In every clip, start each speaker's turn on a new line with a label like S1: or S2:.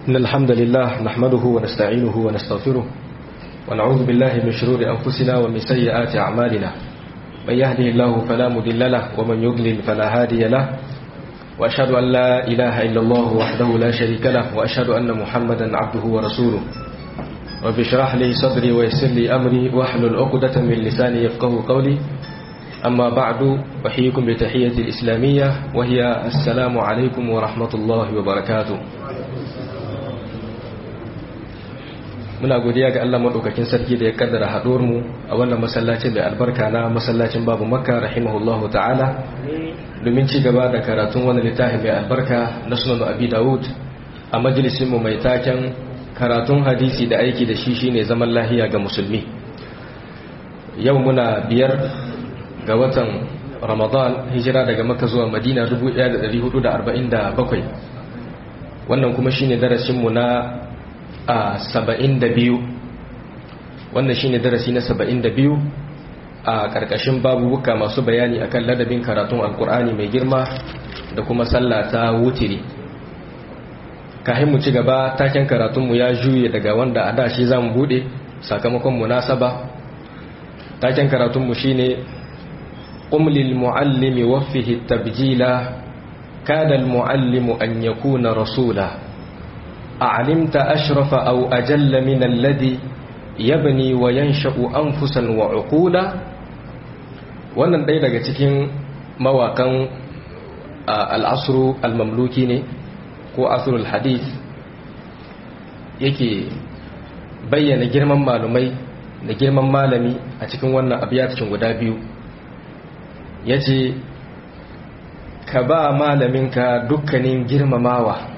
S1: إن الحمد لله نحمده ونستعينه ونستغفره ونعوذ بالله من شرور أنفسنا ومن سيئات أعمالنا من يهده الله فلا مضل له ومن يضلل فلا هادي له وأشهد أن لا إله إلا الله وحده لا شريك له وأشهد أن محمدا عبده ورسوله رب اشرح لي صدري ويسر لي أمري واحلل عقدة من لساني يفقه قولي أما بعد أحييكم بتحية الإسلامية وهي السلام عليكم ورحمة الله وبركاته muna godiya ga Allah madaukakin sarki da ya kaddara haɗuwar mu a wannan masallacin da albarka na masallacin babu makka rahimahullahu ta'ala domin ci gaba da karatun wani littafi mai albarka na sunan abi dawud a majalisin mu mai taken karatun hadisi da aiki da shi shine zaman lahiya ga musulmi yau muna biyar ga watan ramadan hijira daga makka zuwa madina 1447 wannan kuma shine darasin mu na a saba'in da biyu wannan shine darasi na saba'in da biyu a ƙarƙashin babubuka masu bayani akan ladabin karatun alkur'ani mai girma da kuma sallah ta wutiri kahin mu ci gaba taken karatunmu ya juye daga wanda a da shi za mu buɗe sakamakon munasaba taken karatunmu shine umlil muallimi waffihi tabjila kada al-muallimu an yakuna rasula أعلمت أشرف أو أجل من الذي يبني وينشأ أنفسا وعقولا wannan ɗaya daga cikin mawakan al'asru al-mamluki ne ko asrul hadith yake bayyana girman malumai da girman malami a cikin wannan abiyatacin guda biyu ya ce ka ba malaminka dukkanin girmamawa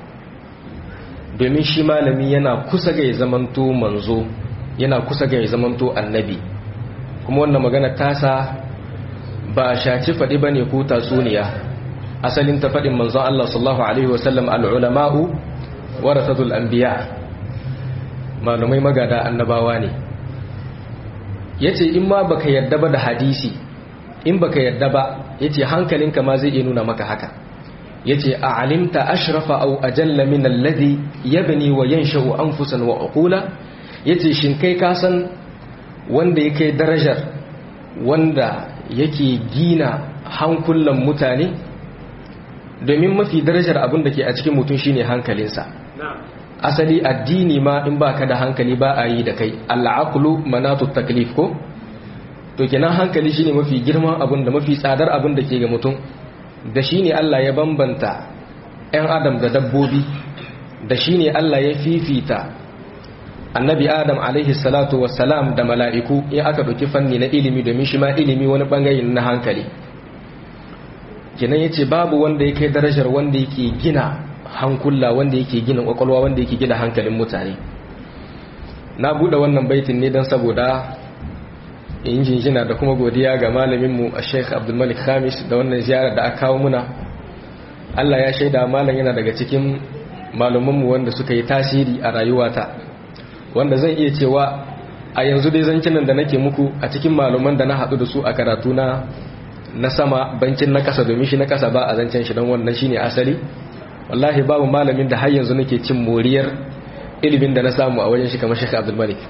S1: domin shi malami yana kusa ga ya zamanto manzo yana kusa ga ya zamanto annabi kuma wannan magana tasa ba shaci faɗi ba ne ko tatsuniya asalin ta faɗin manzon Allah sallallahu alaihi wasallam al'ulama'u warasatul anbiya malumai magada annabawa ne yace in ma baka yarda ba da hadisi in baka yarda ba yace hankalinka ma zai iya nuna maka haka yace a alimta ashrafa aw ajalla min alladhi yabni wa yansha'u anfusan wa uqula yace shin kai ka san wanda yake darajar wanda yake gina hankulan mutane domin mafi darajar abin da ke a cikin mutum shine hankalinsa asali addini ma in baka da hankali ba a yi da kai al'aqlu manatu taklif ko to kenan hankali shine mafi girman abin da mafi tsadar abin da ke ga mutum da shi ne Allah ya bambanta 'yan adam da dabbobi da shi ne Allah ya fifita annabi adam alaihi salatu wassalam da mala'iku in aka ɗauki fanni na ilimi domin shi ma ilimi wani ɓangare na hankali kinan ya ce babu wanda ya kai darajar wanda yake gina hankula wanda yake gina ƙwaƙwalwa wanda yake gina hankalin mutane na buɗe wannan baitin ne don saboda in jinjina da kuma godiya ga malaminmu a sheikh abdulmalik khamis da wannan ziyarar da aka kawo muna allah ya shaida malam yana daga cikin malumanmu wanda suka yi tasiri a rayuwata wanda zan iya cewa a yanzu dai zancinan da nake muku a cikin maluman da na haɗu da su a karatu na na sama bancin na ƙasa domin shi na ƙasa ba a zancen shi don wannan shine asali wallahi babu malamin da har yanzu nake cin moriyar ilimin da na samu a wajen shi kamar sheikh abdulmalik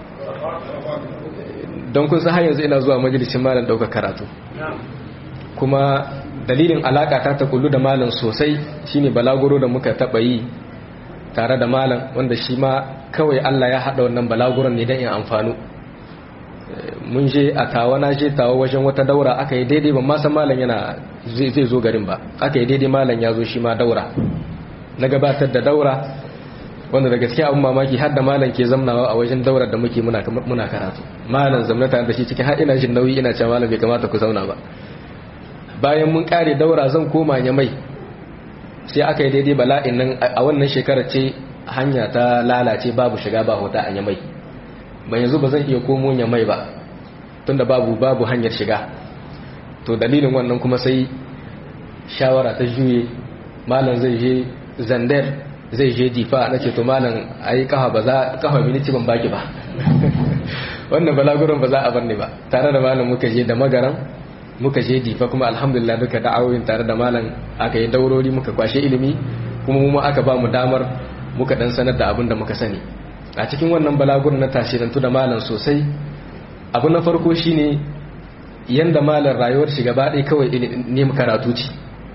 S1: don kun san har yanzu ina zuwa majalisin malam dauka karatu kuma dalilin alaka ta ta kullu da malam sosai shine balaguro da muka taba yi tare da malam wanda shi ma kawai Allah ya hada wannan balaguron ne dan in amfanu mun je a tawa na je tawa wajen wata daura aka yi daidai ban ma san malam yana zai zo garin ba aka yi daidai malam ya zo shi ma daura na gabatar da daura wanda da gaskiya abin mamaki har da malam ke zamnawa a wajen daurar da muke muna muna karatu malam zamna tare da shi cikin har ina jin nauyi ina cewa malam bai kamata ku zauna ba bayan mun kare daura zan koma ya mai sai aka yi daidai bala'in nan a wannan shekarar ce hanya ta lalace babu shiga ba hota a yamai ban yanzu ba zan iya komo yamai ba tunda babu babu hanyar shiga to dalilin wannan kuma sai shawara ta juye malam zai je zandar zai je difa na ce to malam ai kafa ba za kafa miniti ban baki ba wannan balaguran ba za a barne ba tare da malam muka je da magaran muka je difa kuma alhamdulillah duka da'awoyin tare da malam aka yi daurori muka kwashe ilimi kuma mu aka ba mu damar muka dan sanar da abin da muka sani a cikin wannan balagurin na tasirantu da malam sosai abu na farko shine yanda malam rayuwar shi gaba ɗaya kawai ne karatu ce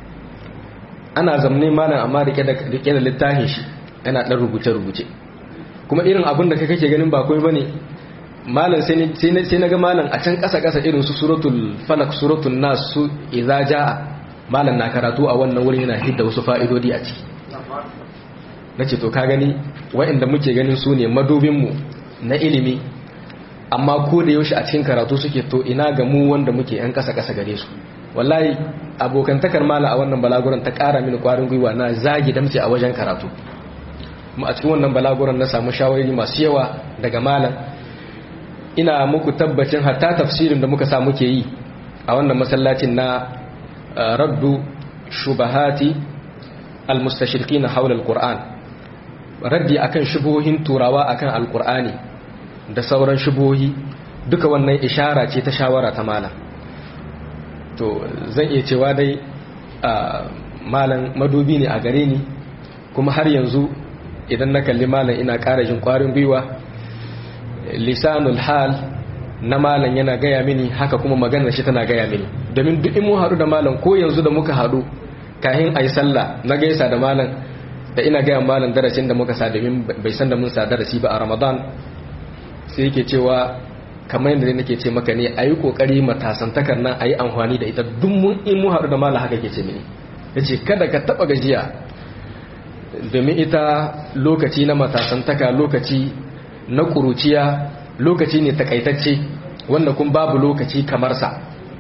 S1: ana zamne malam amma rike da littafin shi yana ɗan rubuce-rubuce kuma irin abin da kake ganin ba kawai bane malam sai na ga malam a can ƙasa-ƙasa irin su suratul falak suratul nas su idza jaa malam na karatu a wannan wurin yana hidda wasu fa'idodi a ciki nace to ka gani waɗanda muke ganin su ne madubinmu na ilimi amma ko da yaushe a cikin karatu suke to ina ga mu wanda muke yan ƙasa-ƙasa gare su wallahi abokantakar mala a wannan balaguran ta ƙara mini ƙwarin gwiwa na zagi damce a wajen karatu kuma a cikin wannan balaguran na samu shawarari masu yawa daga malam ina muku tabbacin hatta tafsirin da muka sa muke yi a wannan masallacin na raddu shubahati almustashriqina hawla alquran raddi akan shubuhohin turawa akan alqurani da sauran shubuhohi duka wannan ishara ce ta shawara ta malam to zan iya cewa dai malam madubi ne a gare ni kuma har yanzu idan na kalli malam ina ƙara jin ƙwarin gwiwa lisanul hal na malam yana gaya mini haka kuma maganar shi tana gaya mini domin duk in mu haɗu da malam ko yanzu da muka haɗu kahin ayi sallah na gaisa da malam da ina gaya malam darasin da muka sa domin bai san da mun sa darasi ba a ramadan sai yake cewa kamar yadda nake ce maka ne a yi ƙoƙari matasantakar nan a yi amfani da ita duk mun in mu haɗu da malam haka ke ce mini ya ce kada ka taɓa gajiya domin ita lokaci na matasantaka lokaci na ƙuruciya lokaci ne takaitacce wanda kun babu lokaci kamar sa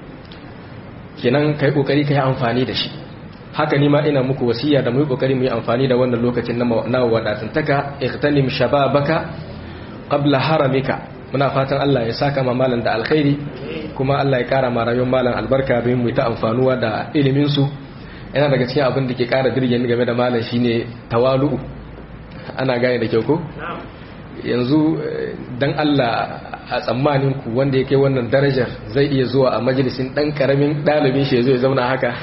S1: kenan kai kokari kai amfani da shi haka ni ma ina muku wasiya da mu yi kokari mu yi amfani da wannan lokacin na wadatantaka ikhtanim shababaka qabla haramika muna fatan Allah ya saka ma malan da alkhairi kuma Allah ya kara ma rayuwar malan albarka don mu ta amfanuwa da ilimin su yana daga cikin abin da ke kara dirge ni game da malan shine tawalu ana gane da kyau ko yanzu dan Allah a tsammanin ku wanda yake wannan darajar zai iya zuwa a majalisin dan karamin dalibin shi zai zauna haka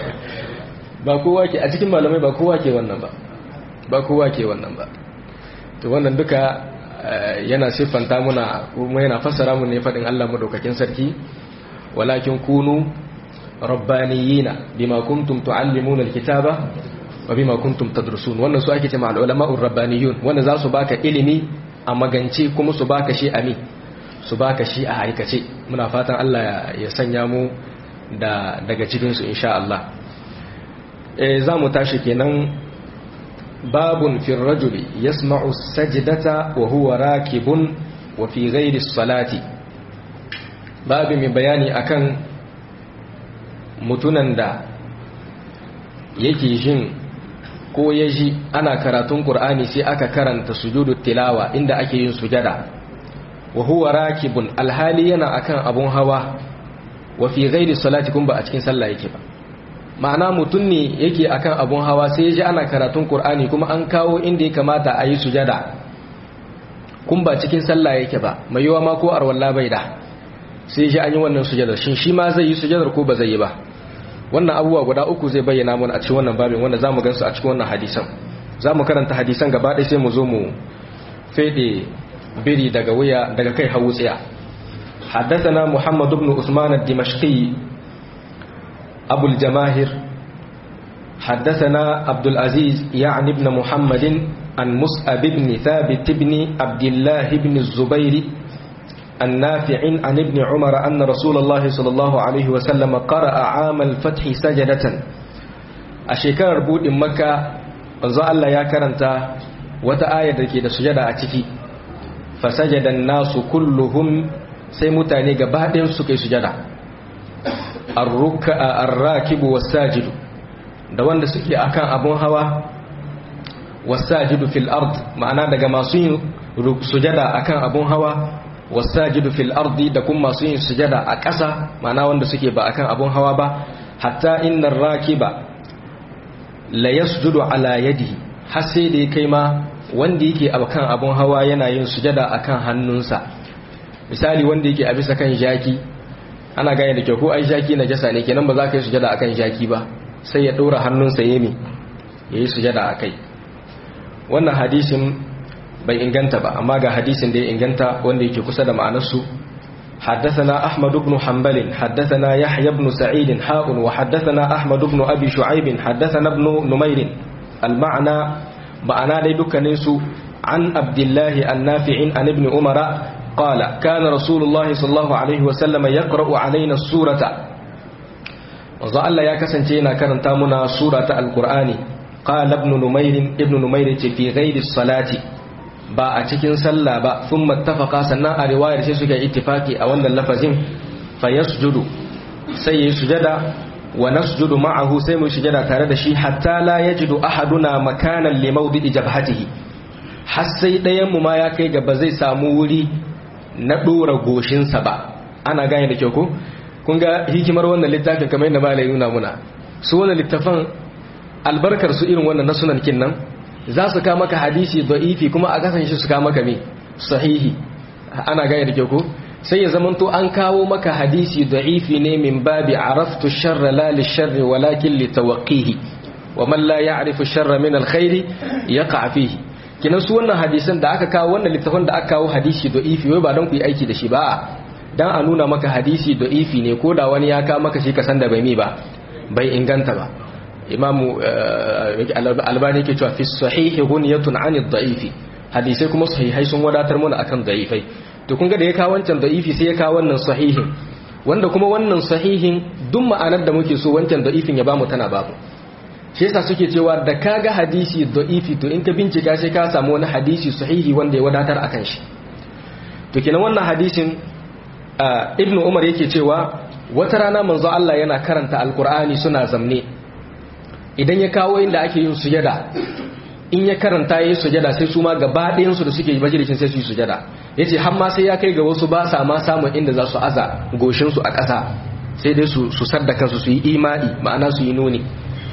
S1: ba kowa ke a cikin malamai ba kowa ke wannan ba ba kowa ke wannan ba to wannan duka yana siffanta muna kuma yana fassara mu ne fadin Allah madaukakin sarki walakin kunu rabbaniyina bima kuntum tuallimuna alkitaba wa bima kuntum tadrusun wannan su ake cewa al-ulama'ur rabbaniyun wanda za su baka ilimi a magance kuma su baka shi ami su baka shi a aikace muna fatan Allah ya sanya mu da daga cikin su insha Allah eh za mu tashi kenan babun fi rajuli yasma'u sajdata wa huwa rakibun wa fi ghairi salati babu mai bayani akan mutunan da yake jin ko ya ji ana karatun Qur'ani sai aka karanta sujudu tilawa inda ake yin sujada wa huwa rakibun alhali yana akan abun hawa wa fi ghairi salati kun ba a cikin sallah yake ba ma'ana mutum ne yake akan abun hawa sai ya ji ana karatun Qur'ani kuma an kawo inda ya kamata a yi sujada kun ba cikin sallah yake ba mai yiwa ma ko arwalla bai da sai ya ji an yi wannan sujadar shin shi ma zai yi sujadar ko ba zai yi ba wannan abubuwa guda uku zai bayyana mana a cikin wannan babin wanda zamu gansu a cikin wannan hadisan zamu karanta hadisan gaba ɗaya sai mu zo mu fede biri daga wuya daga kai hawu tsaya حدثنا محمد بن عثمان الدمشقي أبو الجماهر حدثنا عبد العزيز يعني ابن محمد عن مسأب بن ثابت بن عبد الله بن الزبير النافع عن ابن عمر أن رسول الله صلى الله عليه وسلم قرأ عام الفتح سجدة أشكر بود مكة وزا الله يا كرنتا وتآية كده سجدة أتكي فسجد الناس كلهم سيمتاني قبادهم سكي سجدة الراكب والساجد da wanda suke akan abun hawa wasajidu fil ard ma'ana daga masu yin sujada akan abun hawa wasajidu fil ardi da kuma masu yin sujada a ƙasa mana wanda suke ba akan abun hawa ba hatta innar rakiba la yasjudu ala yadihi har sai da kai ma wanda yake akan abun hawa yana yin sujada akan hannunsa misali wanda yake a bisa kan jaki ana gane da kyau ko ai jaki na jasa ne kenan ba za ka yi sujada akan jaki ba sai ya ɗora hannunsa yemi ya yi sujada a kai wannan hadisin bai inganta ba amma ga hadisin da ya inganta wanda yake kusa da ma'anarsu حدثنا أحمد بن حنبل حدثنا يحيى بن سعيد حاء وحدثنا أحمد بن أبي شعيب حدثنا ابن نمير المعنى معنى لدك ننسو عن عبد الله النافع عن ابن عمر قال كان رسول الله صلى الله عليه وسلم يقرأ علينا السورة وظل الله يكسنتينا كرنتامنا سورة القرآن قال ابن نمير ابن نمير في غير الصلاة ba a cikin sallah ba sun mattafaka sannan a riwayar sai suka yi ittifaki a wannan lafazin fa yasjudu sai yayi sujada wa nasjudu ma'ahu sai mu sujada tare da shi hatta la yajidu ahaduna makanan li mawdi'i jabhatihi har sai ɗayan mu ma ya kai ga ba zai samu wuri na dora goshin sa ba ana gane da kyau ko kun ga hikimar wannan littafin kamar yadda malai nuna muna su wannan littafan albarkar su irin wannan na sunan kin nan za su kama maka hadisi da'ifi kuma a kasance su kama maka me sahihi ana gane da ke ko sai ya zamanto an kawo maka hadisi da'ifi ne min babi araftu sharra la li sharri walakin li tawqihi wa man la ya'rifu sharra min alkhairi yaqa fihi kinan su wannan hadisan da aka kawo wannan littafin da aka kawo hadisi da'ifi wai ba don ku yi aiki da shi ba dan a nuna maka hadisi da'ifi ne ko da wani ya kawo maka shi ka san da bai mi ba bai inganta ba imamu albani ke cewa fi sahihi gunyatun an da'ifi hadisai kuma sahihai sun wadatar mana akan da'ifai to kun ga da ya kawo wancan da'ifi sai ya kawo wannan sahihin wanda kuma wannan sahihin duk ma'anar da muke so wancan da'ifin ya bamu tana babu shi yasa suke cewa da kaga hadisi da'ifi to in ka bincika sai ka samu wani hadisi sahihi wanda ya wadatar akan shi to kenan wannan hadisin ibnu umar yake cewa wata rana manzo Allah yana karanta alqur'ani suna zamne idan ya kawo inda ake yin sujada in ya karanta yayin sujada sai su ma gaba ɗayan su da suke majalisin sai su yi sujada yace har ma sai ya kai ga wasu ba sa ma samun inda za su aza goshin su a ƙasa sai dai su su sadda kansu su yi imani ma'ana su yi nuni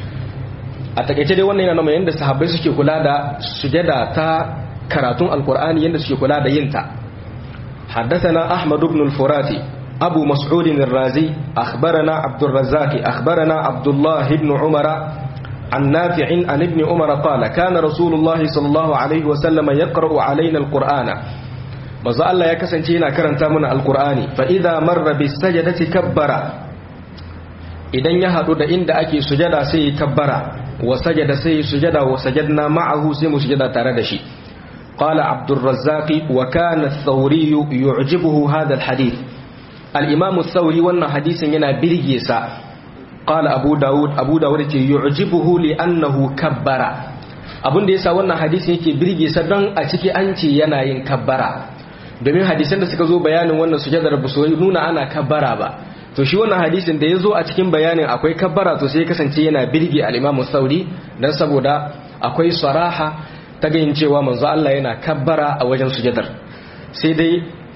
S1: a takaice dai wannan yana nuna yadda sahabbai suke kula da sujada ta karatun alkur'ani yadda suke kula da yin ta حدثنا أحمد بن الفراتي أبو مسعود الرازي أخبرنا عبد الرزاق أخبرنا عبد الله بن عمر عن نافع عن ابن عمر قال كان رسول الله صلى الله عليه وسلم يقرأ علينا القرآن maza Allah ya kasance yana karanta mana alkur'ani fa idza marra bis sajdati kabbara idan ya hadu da inda ake sujada sai ya kabbara wa sajada sai ya sujada wa sajadna ma'ahu sai mu sujada tare da shi qala abdur razzaq wa kana ath-thawri yu'jibuhu hadha al-hadith al-imam ath-thawri wannan hadisin yana birge sa qala abu daud abu daud ce yu'jibuhu li annahu kabbara abin da yasa wannan hadisin yake birge sa don a ciki an ce yana yin kabbara domin hadisan da suka zo bayanin wannan sujadar ba su nuna ana kabbara ba to shi wannan hadisin da ya zo a cikin bayanin akwai kabbara to sai kasance yana birge al-imam sauri dan saboda akwai saraha ta ganin cewa manzo Allah yana kabbara a wajen sujadar sai dai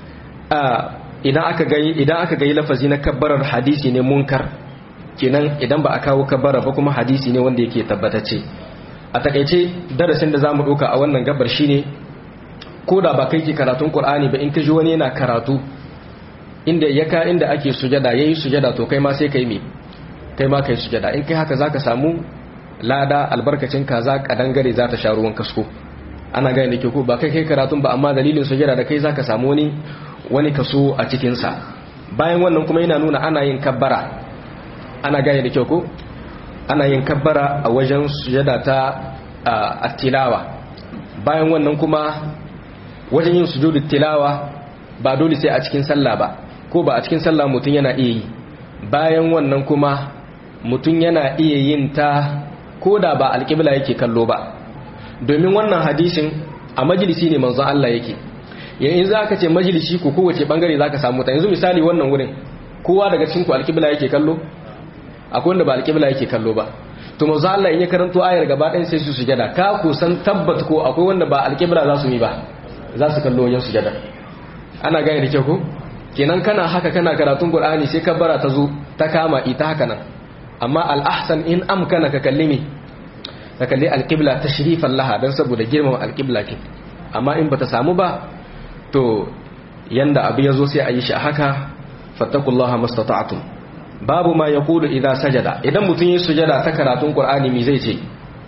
S1: idan aka ga idan aka ga lafazi na kabbarar hadisi ne munkar kenan idan ba a kawo kabbara ba kuma hadisi ne wanda yake tabbatacce a takaice darasin da zamu ɗauka a wannan gabar shine ko da ba kai ke karatun Qur'ani ba in ka ji wani yana karatu inda ya ka inda ake sujada yayi sujada to kai ma sai kai me kai ma kai sujada in kai haka zaka samu lada albarkacin kaza kadangare za ta sha ruwan kasko ana gane da ke ko ba kai kai karatun ba amma dalilin sujada da kai zaka samu wani wani kaso a cikin sa bayan wannan kuma yana nuna ana yin kabbara ana gane da kyau ko ana yin kabbara a wajen sujada ta attilawa bayan wannan kuma wajen yin sujudu tilawa ba dole sai a cikin sallah ba ko ba a cikin sallah mutum yana iya yi bayan wannan kuma mutum yana iya yin ta ko da ba alƙibla yake kallo ba domin wannan hadisin a majalisi ne manzon Allah yake yayin za ka ce majalisi ko kowace bangare za ka samu ta yanzu misali wannan wurin kowa daga cikin ku alƙibla yake kallo akwai wanda ba alƙibla yake kallo ba to manzo Allah in ya karanto ayar gaba ɗayan sai su sujada ka ku san tabbat ko akwai wanda ba alƙibla za su yi ba za su kallo wajen sujada ana gane da kyau ko kenan kana haka kana karatun qur'ani sai kabbara ta zo ta kama ita haka nan amma al-ahsan in amkana ka kalli me ka kalli al-qibla tashrifan laha dan saboda girmama al-qibla kin amma in bata samu ba to yanda abu ya zo sai a yi shi haka fattakullaha mastata'tum babu ma yaqulu idza sajada idan mutun yi sujada ta karatun qur'ani me zai ce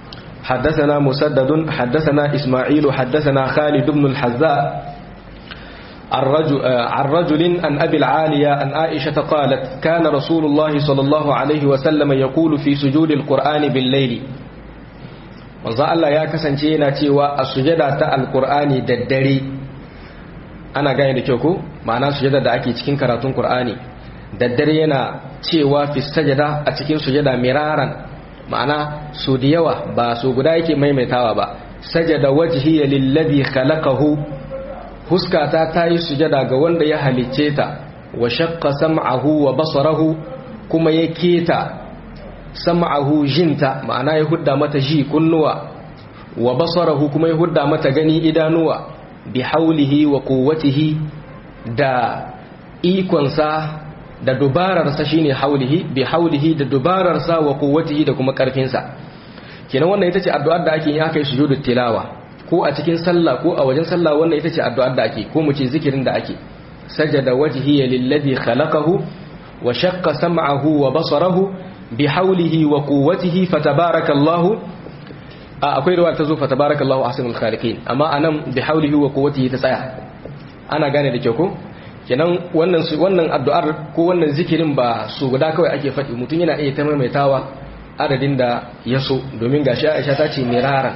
S1: حدثنا مسدد حدثنا إسماعيل حدثنا خالد بن الحذاء الرجل عن رجل عن أبي العالية عن عائشة قالت كان رسول الله صلى الله عليه وسلم يقول في سجود القرآن بالليل manzo Allah ya kasance yana cewa a sujada ta alkur'ani da dare ana gane da kyau ko ma'ana sujada da ake cikin karatun qur'ani da dare yana cewa fi sajada a cikin sujada miraran ma'ana su da yawa ba su guda yake maimaitawa ba sajada wajhiya lillazi khalaqahu huskata ta yi sujada ga wanda ya halicce ta wa shaqqa sam'ahu wa basarahu kuma ya keta sam'ahu jinta ma'ana ya hudda mata ji kunnuwa wa basarahu kuma ya hudda mata gani idanuwa bi haulihi wa quwwatihi da ikonsa da dubararsa shine haulihi bi haulihi da dubararsa wa quwwatihi da kuma karfinsa kenan wannan ita ce addu'ar da ake yi aka yi sujudut tilawa ko a cikin sallah ko a wajen sallah wannan ita ce addu'ar da ake ko mu ce zikirin da ake sajada wajhiya lilladhi khalaqahu wa shaqqa sam'ahu wa basarahu bi haulihi wa quwwatihi fatabarakallahu akwai ruwa ta zo fatabarakallahu ahsanul khaliqin amma anan bi haulihi wa quwwatihi ta tsaya ana gane da kyau ko kenan wannan wannan addu'ar ko wannan zikirin ba su guda kawai ake faɗi mutum yana iya ta maimaitawa adadin da ya so domin gashi Aisha ta ce mirara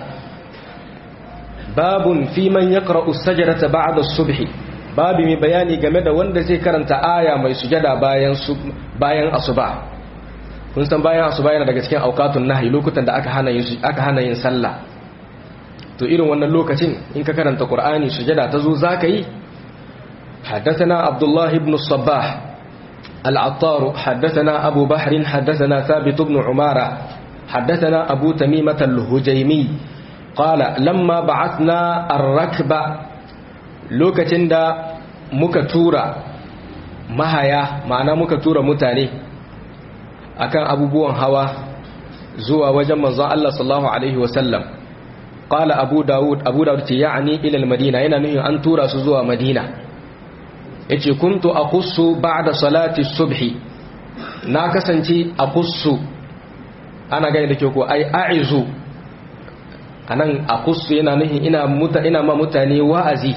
S1: babun fi man yaqra'u as-sajdata ba'da as-subhi babu mai bayani game da wanda zai karanta aya mai sujada bayan bayan asuba kun san bayan asuba yana daga cikin auqatun nahyi lokutan da aka hana yin aka hana yin sallah to irin wannan lokacin in ka karanta qur'ani sujada ta zo zaka yi حدثنا عبد الله بن الصباح العطار حدثنا أبو بحر حدثنا ثابت بن عمارة حدثنا أبو تميمة الهجيمي قال لما بعثنا الركب لوكتين دا مكتورة mahaya ma'ana muka tura mutane akan abubuwan hawa zuwa wajen manzon Allah sallallahu alaihi wasallam qala abu daud abu daud ce ya'ani ila al-madina yana nufin an tura su zuwa madina yace kuntu aqussu ba'da salati subhi na kasance aqussu ana gani da ke ko ai a'izu anan aqussu yana nufin ina muta ina ma mutane wa'azi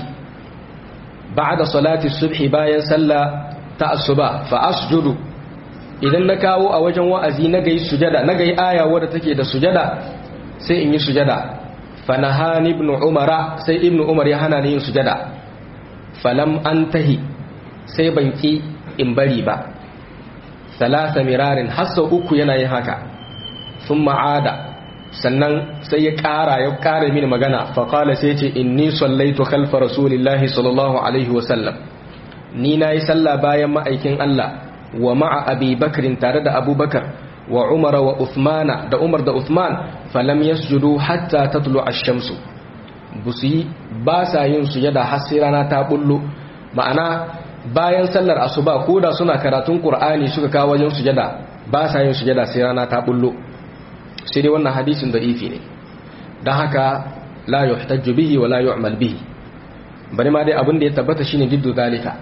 S1: ba'da salati subhi bayan sallah ta asuba fa asjudu idan na kawo a wajen wa'azi na gai sujada na gai aya wadda take da sujada sai in yi sujada fa nahani ibn umara sai ibn umar ya hana ni yin sujada falam antahi sai ban ki in bari ba salasa mirarin hassa uku yana yin haka sun ma'ada sannan sai ya ƙara ya ƙara mini magana faƙala sai ce inni sallaitu khalfa rasulillahi sallallahu alaihi wasallam ni na yi sallah bayan ma'aikin Allah wa ma'a abi bakrin tare da abubakar wa umara wa uthmana da umar da uthman falam yasjudu hatta tatlu ash-shamsu busi ba sa yin sujada har sai rana ta bullo ma'ana bayan sallar asuba ko da suna karatun qur'ani suka kawo wajen sujada ba sa yin sujada sai rana ta bullo sai dai wannan hadisin da'ifi ne dan haka la yuhtajju bihi wa la yu'mal bihi bari ma dai abin da ya tabbata shine jiddu zalika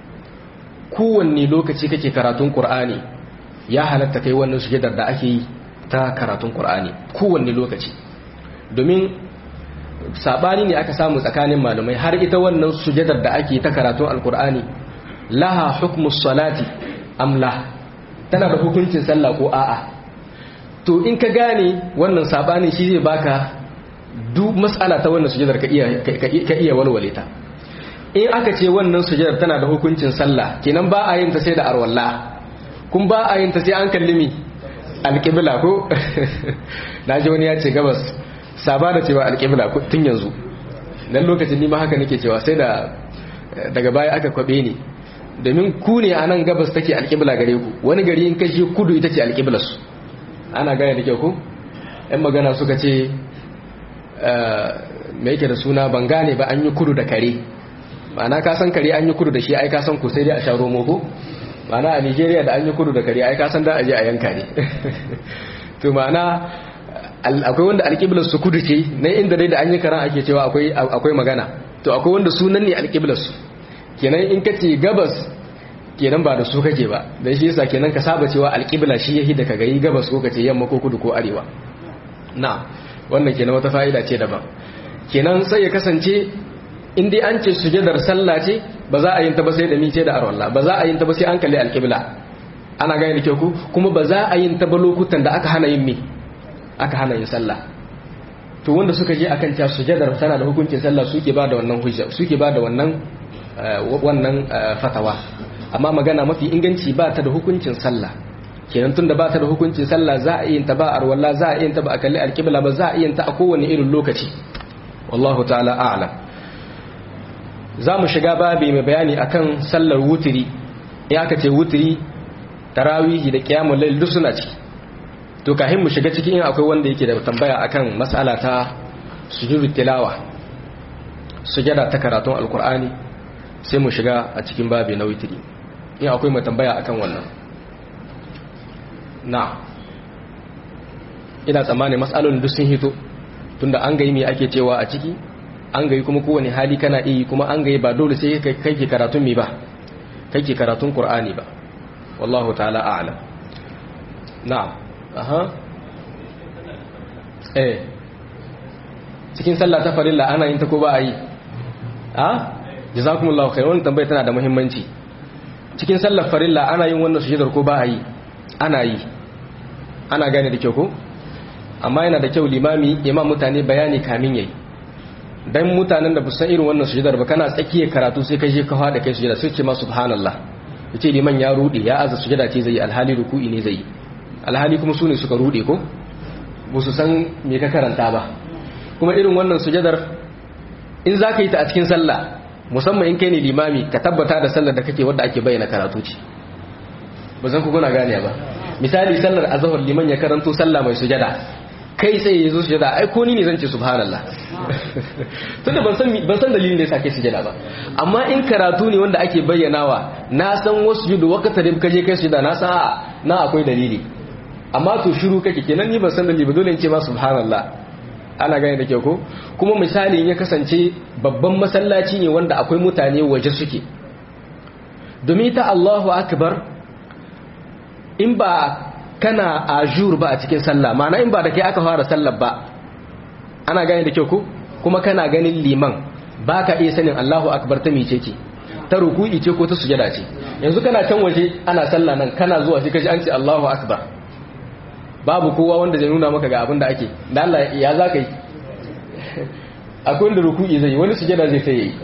S1: kowanne lokaci kake karatun qur'ani ya halatta kai wannan sujadar da ake yi ta karatun qur'ani kowanne lokaci domin sabani ne aka samu tsakanin malamai har ita wannan sujadar da ake ta karatun alqur'ani laha hukmus salati amla tana da hukuncin sallah ko a'a to in ka gane wannan sabani shi zai baka duk mas'ala ta wannan sujadar ka iya ka iya walwale ta in aka ce wannan sujadar tana da hukuncin sallah kenan ba a yin ta sai da arwalla kun ba a yin ta sai an kallimi alqibla ko naji wani ya ce gabas saba da cewa alqibla tun yanzu dan lokacin ni ma haka nake cewa sai da daga baya aka kwabe ni domin ku ne a nan gabas take alƙibla gare ku wani gari in kashi kudu ita ce alƙibla su ana gane da kyau ku yan magana suka ce mai yake da suna ban gane ba an yi kudu da kare ma'ana ka san kare an yi kudu da shi ai ka san ku sai dai a sha romo ko ma'ana a nigeria da an yi kudu da kare ai ka san da aje a yanka ne to ma'ana akwai wanda alƙiblar su kudu ce na inda dai da an yi karan ake cewa akwai magana to akwai wanda sunan ne alƙiblar su kenan in ka ce gabas kenan ba da su kake ba dan shi yasa kenan ka saba cewa alƙibla shi yahi da ka gari gabas ko ka ce yamma ko kudu ko arewa na wannan kenan wata fa'ida ce daban kenan sai ya kasance in dai an ce sujadar sallah ce ba za a yin ta ba sai da mice da arwalla ba za a yin ta ba sai an kalli alƙibla ana gane da kyau ku kuma ba za a yin ta ba lokutan da aka hana yin me aka hana yin sallah to wanda suka je akan cewa sujadar tana da hukuncin sallah suke ba da wannan hujja suke ba da wannan wannan fatawa amma magana mafi inganci ba ta da hukuncin sallah kenan tunda ba ta da hukuncin sallah za a yin ta ba arwalla za a yin ta ba a kalli alƙibla ba za a yin ta a kowane irin lokaci wallahu ta'ala a'lam za mu shiga babi mai bayani akan sallar wutiri ya aka ce wutiri tarawihi da qiyamul layl duk suna ciki to kafin mu shiga cikin akwai wanda yake da tambaya akan mas'ala ta sujudut tilawa sujada ta karatun alqur'ani sai mu shiga a cikin babi na wutiri in akwai mai tambaya akan wannan na ina tsammani mas'alolin duk sun hito tunda an gai me ake cewa a ciki an gai kuma kowane hali kana iya kuma an gai ba dole sai kai ke karatun mi ba kai ke karatun qur'ani ba wallahu ta'ala a'lam na'am aha eh cikin sallah ta farilla ana yin ta ko ba a yi a jazakumullahu khair wannan tambaya tana da muhimmanci cikin sallar farilla ana yin wannan sujudar ko ba a yi ana yi ana gane da kyau ko amma yana da kyau limami imam mutane bayani kamin yayi dan mutanen da busan irin wannan sujudar ba kana tsakiyar karatu sai kai je ka fada kai sujada sai ce ma subhanallah yace liman ya rude ya aza sujada ce zai alhali ruku'i ne zai alhali kuma sune suka rude ko ba su san me ka karanta ba kuma irin wannan sujadar in zaka yi ta a cikin sallah musamman in kai ne limami ka tabbata da sallar da kake wadda ake bayyana karatu ce ba zan ku kuna gane ba misali sallar azhar liman ya karanto sallah mai sujada kai sai ya zo sujada ai ko ni ne zan ce subhanallah tunda ban san ban san dalilin da yasa kai sujada ba amma in karatu ne wanda ake bayyanawa na san wasu judu wakata da kaje kai sujada na san na akwai dalili amma to shiru kake kenan ni ban san dalili ba dole in ce ma subhanallah ana gane da kyau ko kuma misali ya kasance babban masallaci ne wanda akwai mutane waje suke domin ta Allahu akbar in ba kana ajur ba a cikin sallah ma'ana in ba da kai aka fara sallar ba ana gane da kyau ko kuma kana ganin liman ba ka iya sanin Allahu akbar ta mice ce ta ruku'i ce ko ta sujada ce yanzu kana can waje ana sallah nan kana zuwa shi kaji an ce Allahu akbar babu kowa wanda zai nuna maka ga abin da ake da Allah ya za ka yi akwai wanda ruku'i zai wani sujada zai sai yi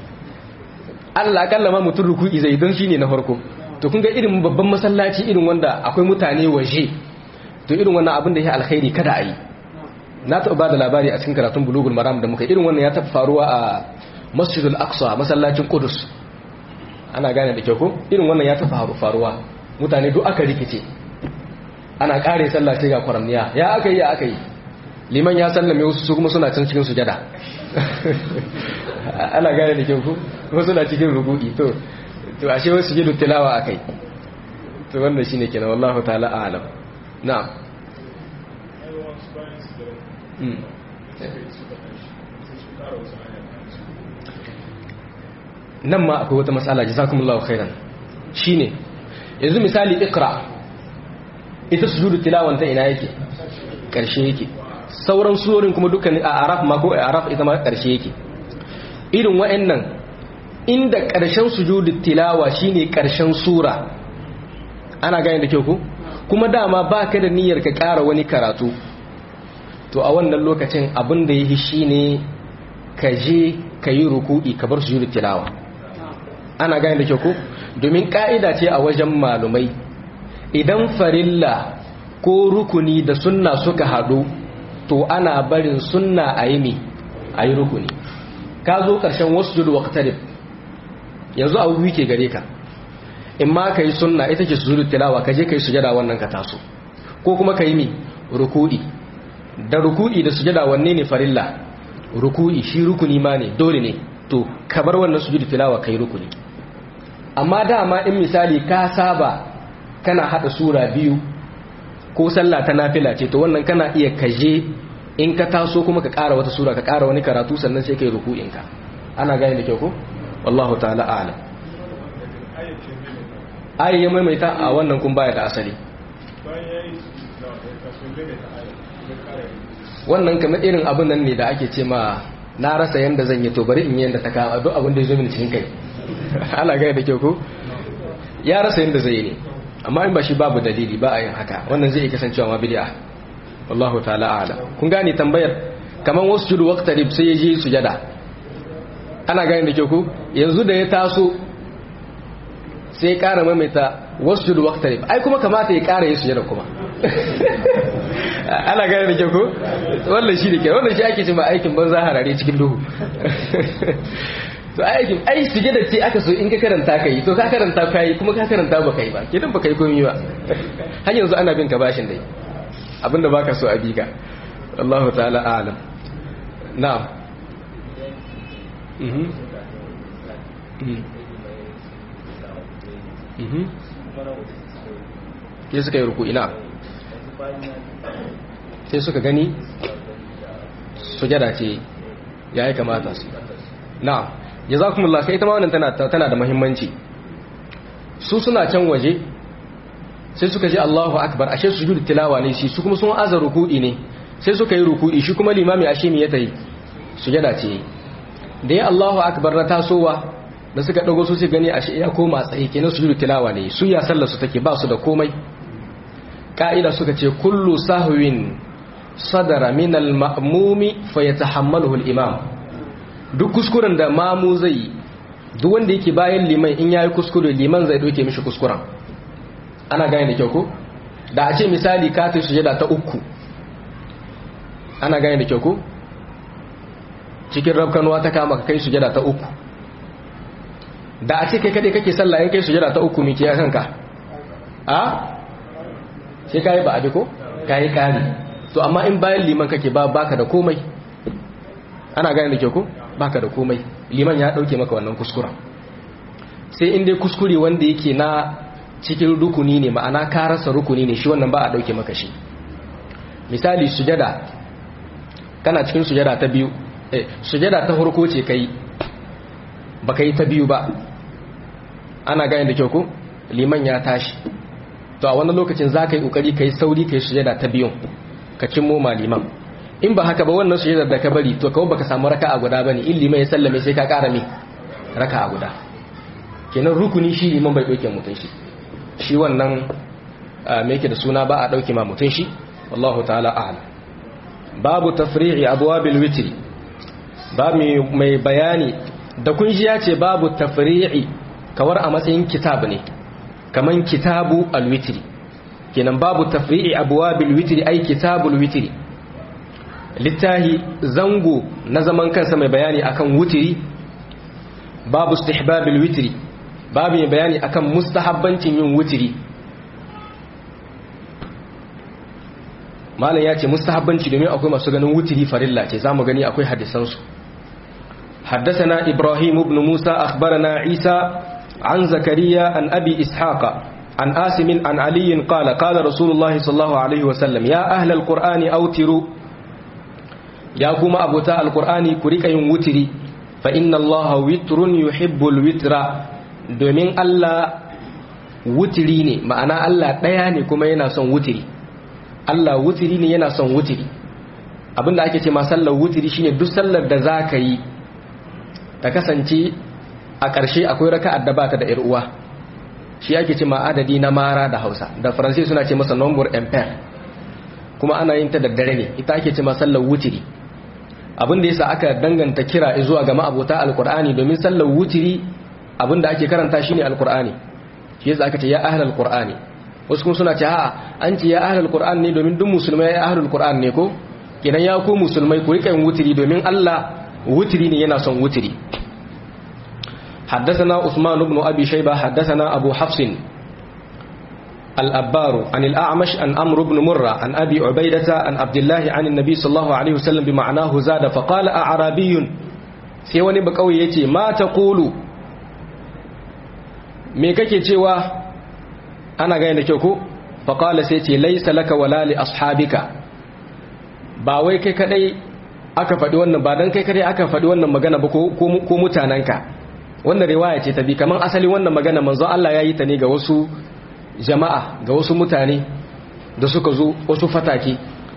S1: Allah akalla ma mutum ruku'i zai don shine na farko to kun ga irin babban masallaci irin wanda akwai mutane waje to irin wannan abin da ya alkhairi kada a yi na taɓa ba da labari a cikin karatun bulugul maram da muka irin wannan ya taɓa faruwa a masjidul aqsa masallacin kudus ana gane da kyau ko irin wannan ya taɓa faruwa mutane duk aka rikice ana kare sallah sai ga kwaramniya ya aka yi ya aka yi liman ya sallame wasu su kuma suna can cikin sujada ana gane da kyau ko kuma suna cikin rubu'i to to ashe wasu jidu tilawa akai to wannan shine kenan wallahu ta'ala a'lam na'am nan ma akwai wata matsala jazakumullahu khairan shine yanzu misali iqra ita sujudu tilawan ta ina yake karshe yake sauran surorin kuma dukkan a araf ma ko a araf ita ma karshe yake irin wa'annan inda karshen sujudu tilawa shine karshen sura ana gane da kyau ko kuma dama baka da niyyar ka ƙara wani karatu to a wannan lokacin abin da yi shine ka je ka yi ruku'i ka bar sujudu tilawa ana gane da kyau ko domin ka'ida ce a wajen malumai idan farilla ko rukuni da sunna suka haɗu to ana barin sunna a yi a yi rukuni ka zo ƙarshen wasu judu waqtarib yanzu abu biyu ke gare ka in ma ka yi sunna ita ce sujudu tilawa ka je ka yi sujada wannan ka taso ko kuma ka yi mi ruku'i da ruku'i da sujada wanne ne farilla ruku'i shi rukuni ma ne dole ne to ka bar wannan sujudu tilawa ka yi rukuni amma dama in misali ka saba kana hada sura biyu ko sallah ta nafila ce to wannan kana iya kaje in ka taso kuma ka ƙara wata sura ka ƙara wani karatu sannan sai kai ruku'in ka ana gane da kyau ko wallahu ta'ala a'lam ayi ya maimaita a wannan kun baya da asali wannan kamar irin abin nan ne da ake ce ma na rasa yanda zan yi to bari in yi yanda ta kama duk abin da ya zo mini cikin kai ana gaya da kyau ko ya rasa yanda zai yi ne amma in ba shi babu dalili ba a yin haka wannan zai iya kasancewa ma bid'a wallahu ta'ala a'lam kun gane tambayar kaman wasu judu waqtarib sai ya je sujada ana gane da kyau ko yanzu da ya taso sai ya kara maimaita wasu judu waqtarib ai kuma kamata ya kara yi sujada kuma ana gane da kyau ko wannan shi da ke wannan shi ake cewa aikin banza harare cikin duhu to aikin ai sujada ce aka so in ka karanta ka yi to ka karanta ka yi kuma ka karanta ba kai ba kidan ba kai komai ba har yanzu ana bin ka bashin dai abinda baka so a bika Allahu ta'ala a'lam na'am mhm mhm ke suka yi ruku ina sai suka gani sujada ce ya yi kamata su na'am jazakumullah kai ita ma wannan tana tana da muhimmanci su suna can waje sai suka ji Allahu akbar ashe sujudu tilawa ne shi su kuma sun aza ruku'i ne sai suka yi ruku'i shi kuma limami ashe me ya tayi sujada ce da ya Allahu akbar na tasowa da suka dago su sai gani ashe ya koma tsaye kenan sujudu tilawa ne su ya sallar su take ba su da komai ka'ida suka ce kullu sahwin sadara min al-ma'mumi fayatahammaluhu al-imam duk kuskuren da mamu zai duk wanda yake bayan liman in yayi kuskure liman zai doke mishi kuskuren ana gane da kyau ko da a ce misali ka ta sujada ta uku ana gane da kyau ko cikin rabkanuwa ta kama ka kai sujada ta uku da a ce kai kadai kake sallah in kai sujada ta uku miki ya kanka a sai kai ba abi ko kai kari to amma in bayan liman kake ba baka da komai ana gane da kyau ko baka da komai liman ya dauke maka wannan kuskuren sai in dai kuskure wanda yake na cikin rukuni ne ma'ana ka rasa rukuni ne shi wannan ba a dauke maka shi misali sujada kana cikin sujada ta biyu eh sujada ta farko ce kai baka yi ta biyu ba ana gane da kyau ko liman ya tashi to a wannan lokacin za ka yi kokari kai sauri kai sujada ta biyun ka cimmo ma liman in ba haka ba wannan sujada da ka bari to kawai baka samu raka'a guda bane in liman ya sallame sai ka kara me raka'a guda kenan rukuni shi liman bai dauke mutun shi shi wannan me yake da suna ba a dauke ma mutun shi wallahu ta'ala a'lam babu tafri'i abwabil witri ba mai bayani da kun ji ya ce babu tafri'i kawar a matsayin kitab ne kaman kitabu alwitri kenan babu tafri'i abwabil witri ai kitabul witri littahi zango na zaman kansa mai bayani akan wutiri babu istihbabil witri babu mai bayani akan mustahabbancin yin wutiri malam ya ce mustahabbanci domin akwai masu ganin wutiri farilla ce zamu gani akwai hadisansu حدثنا إبراهيم بن موسى أخبرنا عيسى عن زكريا عن أبي إسحاق عن آسم عن علي قال قال رسول الله صلى الله عليه وسلم يا أهل القرآن أوتروا يا كما أبوتا القرآن كريك ينوتري فإن الله وتر يحب الوتر domin Allah wutiri ne ma'ana Allah ɗaya ne kuma yana son wutiri Allah wutiri ne yana son wutiri abinda ake ce ma sallar wutiri shine duk sallar da za ka yi ta kasance a ƙarshe akwai raka'ar da bata da uwa shi ake ce ma adadi na mara da hausa da faransai suna ce masa number impair kuma ana yin ta da dare ne ita ake ce ma sallar wutiri abinda yasa aka danganta kira zuwa ga ma'abota alkur'ani domin sallar wutiri abinda ake karanta shine alkur'ani shi yasa aka ce ya ahlul qur'ani wasu kuma suna ce a'a an ce ya ahlul qur'an ne domin duk musulmai ya ahlul qur'an ne ko kidan ya ku musulmai ku rika yin wutiri domin Allah wutiri ne yana son wutiri حدثنا عثمان بن أبي شيبة حدثنا أبو حفص الأبار عن الأعمش عن أمر بن مرة عن أبي عبيدة عن عبد الله عن النبي صلى الله عليه وسلم بمعناه زاد فقال أعرابي سيواني بقوي يتي ما تقول me kake cewa ana gane da kyau ko faqala sai ce laysa laka wala li ashabika ba wai kai kadai aka faɗi wannan ba dan kai kadai aka faɗi wannan magana ba ko mutananka wannan riwaya ce ta bi kaman asali wannan magana manzon Allah ya yi ta ne ga wasu jama'a ga wasu mutane da suka zo wasu fatake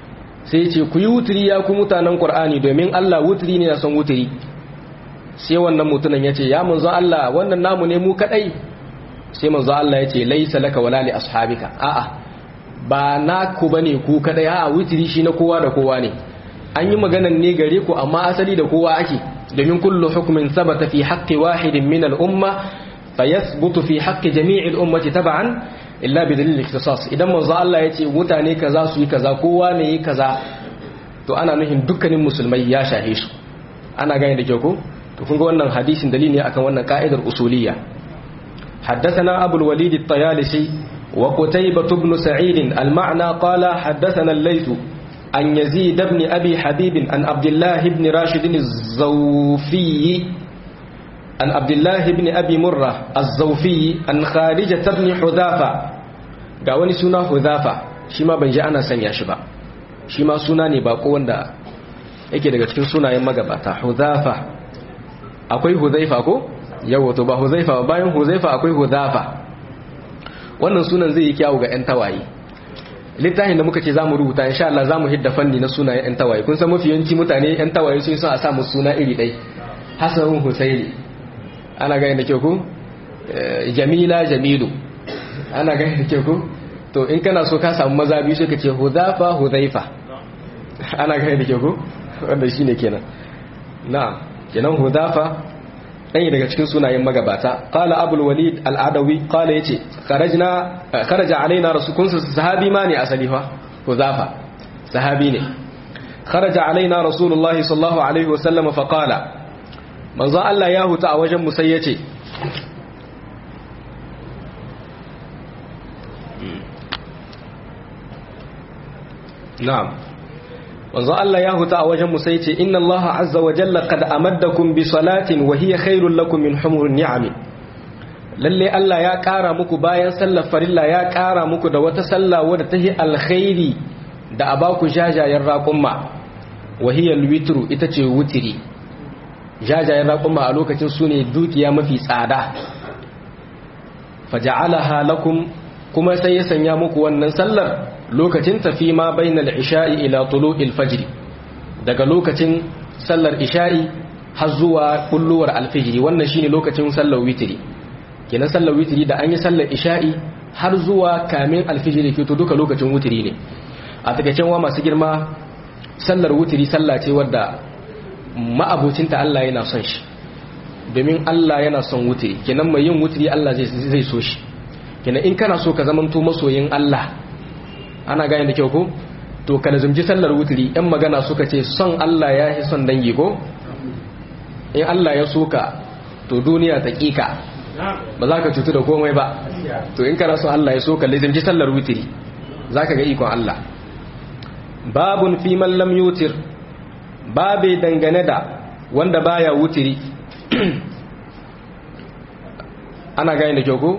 S1: sai ce ku yi wuturi ya ku mutanen qur'ani domin Allah wuturi ne na son wuturi sai wannan mutumin ya ce ya manzo Allah wannan namu ne mu kadai sai manzo Allah ya ce laisa laka wala li ashabika a'a ba naku bane ku kadai a'a wuturi shi na kowa da kowa ne an yi maganan ne gare ku amma asali da kowa ake domin kullu hukmin sabata fi haqqi wahidin min al-umma fayathbutu fi haqqi jami'il ummati tab'an illa bi dalil ikhtisas idan manzo Allah ya ce mutane kaza su yi kaza kowa ne yi kaza to ana nufin dukkanin musulmai ya shahe su ana gane da kyau ko to kun ga wannan hadisin dalili ne akan wannan ka'idar usuliyya حدثنا أبو الوليد الطيالسي وقتيبة بن سعيد المعنى قال حدثنا الليث عن يزيد بن أبي حبيب عن عبد الله بن راشد الزوفي عن عبد الله بن أبي مرة الزوفي عن خارجة بن حذافة قاوني سنة حذافة شما بنجي أنا سنيا شبا شما سنة نباقو وندا yake daga cikin sunayen magabata Hudhafa akwai Hudhaifa ko yawa to ba Hudhaifa ba bayan Hudhaifa akwai Hudhafa wannan sunan zai yi kyawu ga ƴan tawaye littafin da muka ce zamu rubuta insha Allah zamu hidda fanni na sunayen ƴan tawaye kun san mafi yawanci mutane ƴan tawaye sun son a sa musu suna iri ɗai Hassan Husaini ana gani da kyau ko Jamila Jamilu ana gani da kyau ko to in kana so ka samu maza biyu sai ka ce Hudhafa Hudhaifa ana gani da kyau ko wanda shine kenan na'am kenan Hudhafa ɗaya daga cikin sunayen magabata qala abul walid al-adawi qala yace kharajna kharaja alaina rasulun sahabi ma ne asali fa huzafa sahabi ne kharaja alaina rasulullahi sallallahu alaihi wasallam fa qala manzo Allah ya huta a wajen mu sai yace na'am manzo Allah ya huta a wajen mu sai ce inna Allah azza wa jalla qad amaddakum bi salatin wa hiya khairul lakum min humurin ni'am lalle Allah ya kara muku bayan sallar farilla ya kara muku da wata sallah wadda ta yi alkhairi da abaku jajayen raqumma wa hiya alwitru ita ce wutiri jajayen raqumma a lokacin sune dukiya mafi tsada faja'alaha lakum kuma sai ya sanya muku wannan sallar lokacin tafi ma bainal isha'i ila tulu'il fajr daga lokacin sallar isha'i har zuwa kulluwar alfijiri wannan shine lokacin sallar witri kenan sallar witri da an yi sallar isha'i har zuwa kamin alfijiri ke to duka lokacin witri ne a takaicen wa masu girma sallar witri sallah ce wadda ma'abocinta Allah yana son shi domin Allah yana son witri kenan mai yin witri Allah zai so shi kenan in kana so ka zamanto masoyin Allah ana gane da kyau ko to ka lazumci sallar wuturi yan magana suka ce son Allah ya yi son dangi ko in Allah ya soka to duniya ta kika ba za ka cutu da komai ba to in kana son Allah ya soka lazumci sallar wuturi za ka ga ikon Allah babun fi man lam yutir babe dangane da wanda baya wuturi ana gane da kyau ko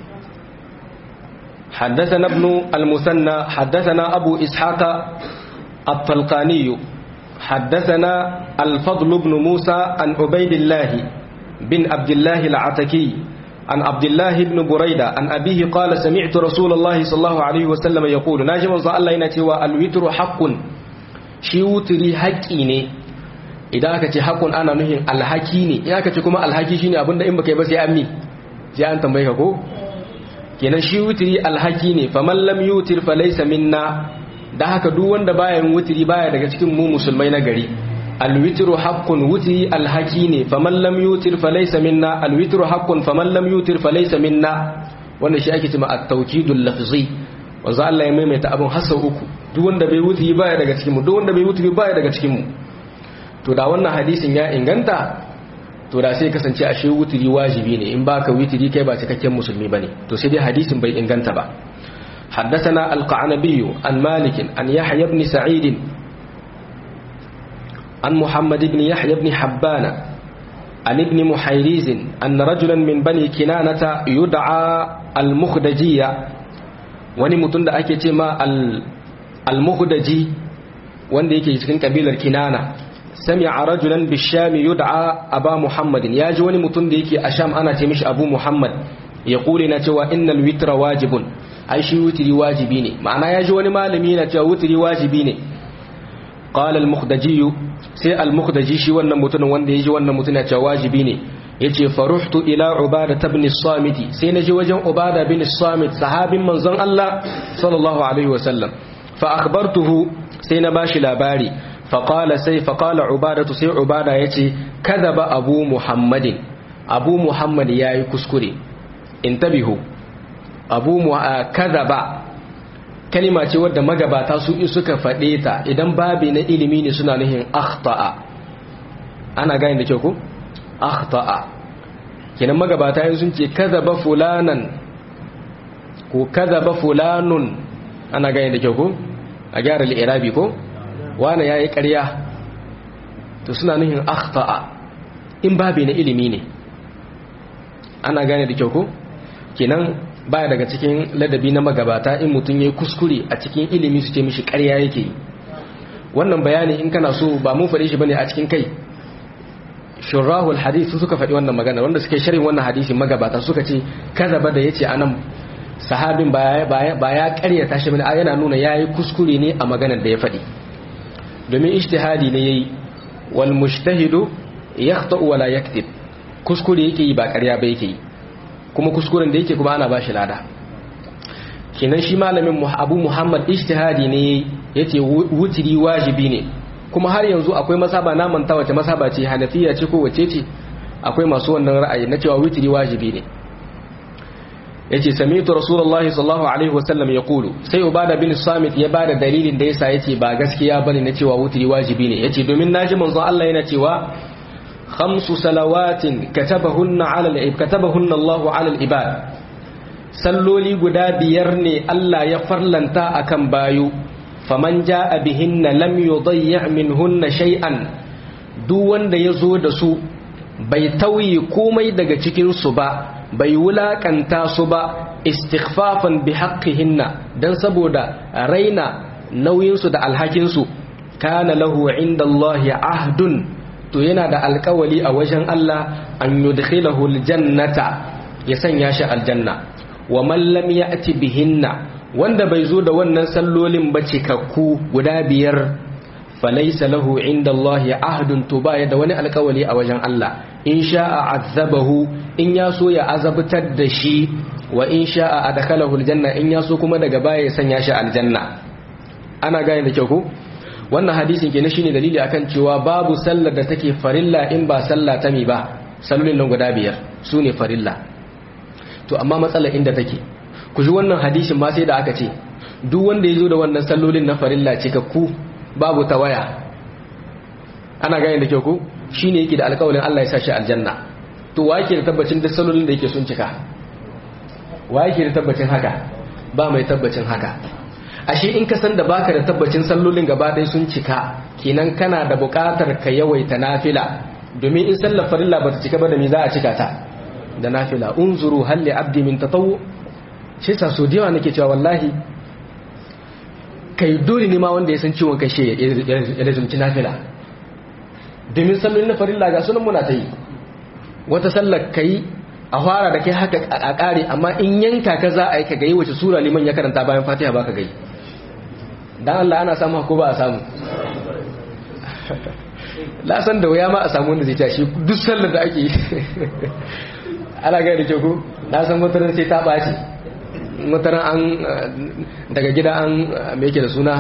S1: حدثنا ابن المثنى حدثنا أبو إسحاق الطلقاني حدثنا الفضل بن موسى عن عبيد الله بن عبد الله العتكي عن عبد الله بن بريدة عن أبيه قال سمعت رسول الله صلى الله عليه وسلم يقول ناجم صلى الله عليه وسلم الوتر حق shi wuturi haƙƙi ne idan aka ce haƙun ana nuhin alhaki ne in aka ce kuma alhaki shine abinda in baka yi ba sai an mi sai an tambaye ka ko kenan shi wutiri alhaki ne faman lam yutir fa laysa minna da haka duk wanda baya yin wutiri baya daga cikin mu musulmai na gari alwitru haqqun wutiri alhaki ne faman lam yutir fa laysa minna alwitru haqqun faman lam yutir fa laysa minna wannan shi ake cewa at-tawkidul lafzi wanzu Allah ya maimaita abun hasa uku duk wanda bai wutiri baya daga cikin mu duk wanda bai wutiri baya daga cikin mu to da wannan hadisin ya inganta to da sai kasance ashe wutiri wajibi ne in baka wutiri kai ba cikakken musulmi bane to sai dai hadisin bai inganta ba حدثنا القعنبي عن مالك عن يحيى بن سعيد عن محمد بن يحيى بن حبان عن ابن محيريز أن رجلا من بني كنانة يدعى المخدجية wani mutum da ake ce ma al-muhdaji wanda yake cikin kabilar kinana sami'a rajulan bishami yud'a aba muhammadin ya ji wani mutum da yake a sham ana ce mishi abu muhammad ya kure na cewa innal witra wajibun ai shi wutiri wajibi ne ma'ana ya ji wani malami na cewa wutiri wajibi ne qala al-mukhdaji sai al-mukhdaji shi wannan mutumin wanda yaji wannan mutum ya ce wajibi ne yace faruhtu ila ubada ibn as-samit sai naji wajen ubada bin as-samit sahabin manzon Allah sallallahu alaihi wasallam fa akhbartuhu sai na bashi labari fa qala sai fa qala ubadatu sai ubada yace kadaba abu muhammadin abu muhammad yayi kuskure intabihu abu kadaba kalima ce wadda magabata su suka faɗe ta idan babi na ilimi ne suna nuhin akhta'a ana gane da kyau ko akhta'a kenan magabata yin sun ce kadaba fulanan ko kadaba fulanun ana gane da kyau ko a gyara al'irabi ko wani yayi ƙarya to suna nuhin akhta'a in babi na ilimi ne ana gane da kyau ko kenan baya daga cikin ladabi na magabata in mutum ya kuskure a cikin ilimi su ce mishi ƙarya yake yi wannan bayani in kana so ba mun faɗe shi bane a cikin kai shurahul hadith su suka faɗi wannan magana wanda suke sharhin wannan hadisi magabata suka ce kazaba da yace anan sahabin ba ya ƙaryata shi bane yana nuna yayi kuskure ne a maganar da ya faɗi domin ijtihadi ne yayi wal mujtahidu yakhta'u wala yaktib kuskure yake yi ba ƙarya ba yake yi kuma kuskuren da yake kuma ana bashi lada kenan shi malamin abu muhammad ijtihadi ne yace wutiri wajibi ne kuma har yanzu akwai masaba na manta wace masaba ce hanafiya ce ko wace ce akwai masu wannan ra'ayi na cewa wutiri wajibi ne yace sami'tu rasulullahi sallallahu alaihi wasallam yaqulu sai ubada bin samit ya bada dalilin da yasa yace ba gaskiya bane na cewa wutiri wajibi ne yace domin naji manzon Allah yana cewa خمس صلوات كتبهن على العباد كتبهن الله على العباد salloli guda biyar ne Allah ya farlanta akan bayu faman ja'a bihinna lam yudayya minhunna shay'an duk wanda yazo da su bai tauyi komai daga cikin su ba bai wulakanta su ba istighfafan bi haqqihinna dan saboda raina nauyin su da alhakin su kana lahu inda Allah ahdun to yana da alkawali a wajen Allah an yudkhilahu aljannata ya sanya shi aljanna wa man lam ya'ti bihinna wanda bai zo da wannan sallolin ba cikakku guda biyar falaysa lahu inda Allah ahdun to baya da wani alkawali a wajen Allah in sha'a azabahu in ya so ya azabtar da shi wa in sha'a adkhalahu aljanna in ya so kuma daga baya ya sanya shi aljanna ana gane da kyau ko wannan hadisin kenan shine dalili akan cewa babu sallar da take farilla in ba sallah ta mi ba sallolin nan guda biyar su ne farilla to amma matsalar inda take ku ji wannan hadisin ma sai da aka ce duk wanda ya zo da wannan sallolin na farilla ce ka ku babu tawaya ana gane da kyau ku shine yake da alƙawarin Allah ya sa shi aljanna to wa yake da tabbacin duk sallolin da yake sun cika wa yake da tabbacin haka ba mai tabbacin haka ashe in ka san da baka da tabbacin sallolin gaba ɗaya sun cika kenan kana da buƙatar ka yawaita nafila domin in sallar farilla bata cika ba da me za a cika ta da nafila unzuru hal li abdi min tatawu shi sa so diyawa nake cewa wallahi kai dole ne ma wanda ya san ciwon kai shi ya lazumci nafila domin sallolin na farilla ga sunan muna ta yi wata sallar kai a fara da kai haka a ƙare amma in yanka ka za a yi ka gayi wace sura liman ya karanta bayan fatiha ba ka gayi dan Allah ana samu ko ba a samu la san da wuya ma a samu wanda zai tashi duk sallar da ake yi ana gaya da kyau ko na san mutanen sai ta ɓaci mutanen an daga gida an me yake da suna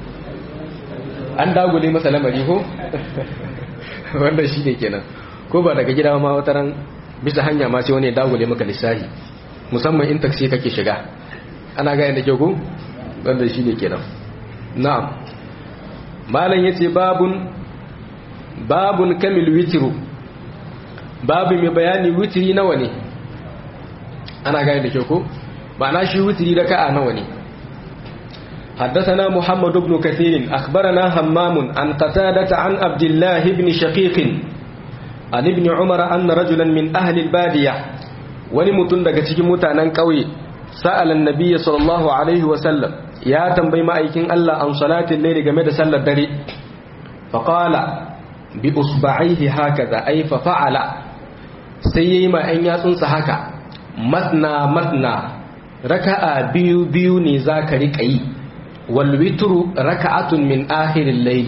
S1: an dagule masa lamari ko wanda shi ne kenan ko ba daga gida ma wataran bisa hanya ma sai wani ya dagule maka lissahi musamman in taksi kake shiga ana gaya da kyau ko wanda shi ne kenan na'am malam yace babun babun kamil witru babu mai bayani witri nawa ne ana gane da kyau ko ba na shi witri raka'a nawa ne حدثنا محمد بن كثير أخبرنا همام عن قتادة عن عبد الله بن شقيق عن ابن عمر أن رجلا من أهل البادية ولمتن daga cikin mutanen ƙauye سأل النبي صلى الله عليه وسلم ya tambayi ma'aikin Allah an salatin laili game da sallar dare faƙala bi usba'ihi hakaza ai fa fa'ala sai yayi ma ɗan yatsunsa haka matna matna raka'a biyu biyu ne zaka rika yi wal witru raka'atun min akhiril laili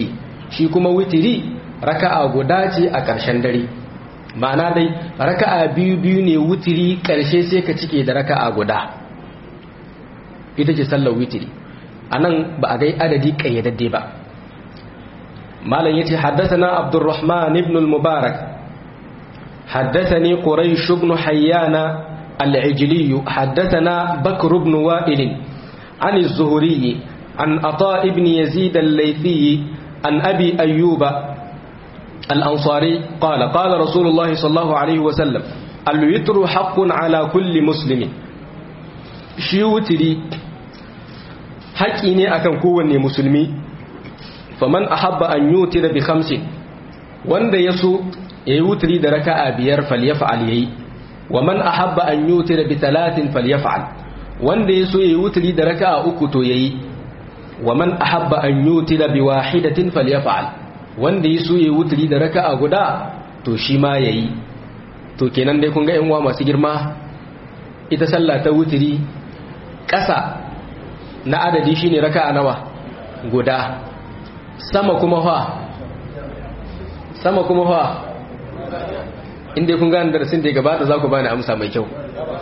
S1: shi kuma witiri raka'a guda ce a ƙarshen dare ma'ana dai raka'a biyu biyu ne witiri ƙarshe sai ka cike da raka'a guda ita ce sallar witiri anan ba a gai adadi ƙayyadadde ba malam yace haddathana abdurrahman ibn al-mubarak haddathani quraish ibn hayyana al-ijli haddathana bakr ibn wa'il an az-zuhri an ata ibn yazid al-laythi an abi ayyuba الأنصاري قال قال رسول الله صلى الله عليه وسلم الوتر حق على كل مسلم shi wutiri haƙƙi ne akan kowanne musulmi faman ahabba an yutira bi khamsin wanda yaso yayi wutiri da raka'a biyar falyaf'al yayi wa man ahabba an yutira bi talatin falyaf'al wanda yaso yayi wutiri da raka'a uku to yayi wa man ahabba an yutira bi wahidatin falyaf'al wanda yaso yayi wutiri da raka'a guda to shi ma yayi to kenan dai kun ga yan uwa masu girma ita sallah ta wutiri ƙasa na adadi shine raka'a nawa guda sama kuma fa sama kuma fa inda kun gane darasin da ya gabata za ku bani amsa mai kyau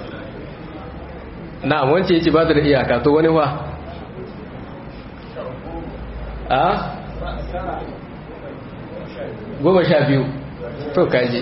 S1: na'am wance yace ba da iyaka to wani fa a goma sha biyu to kaji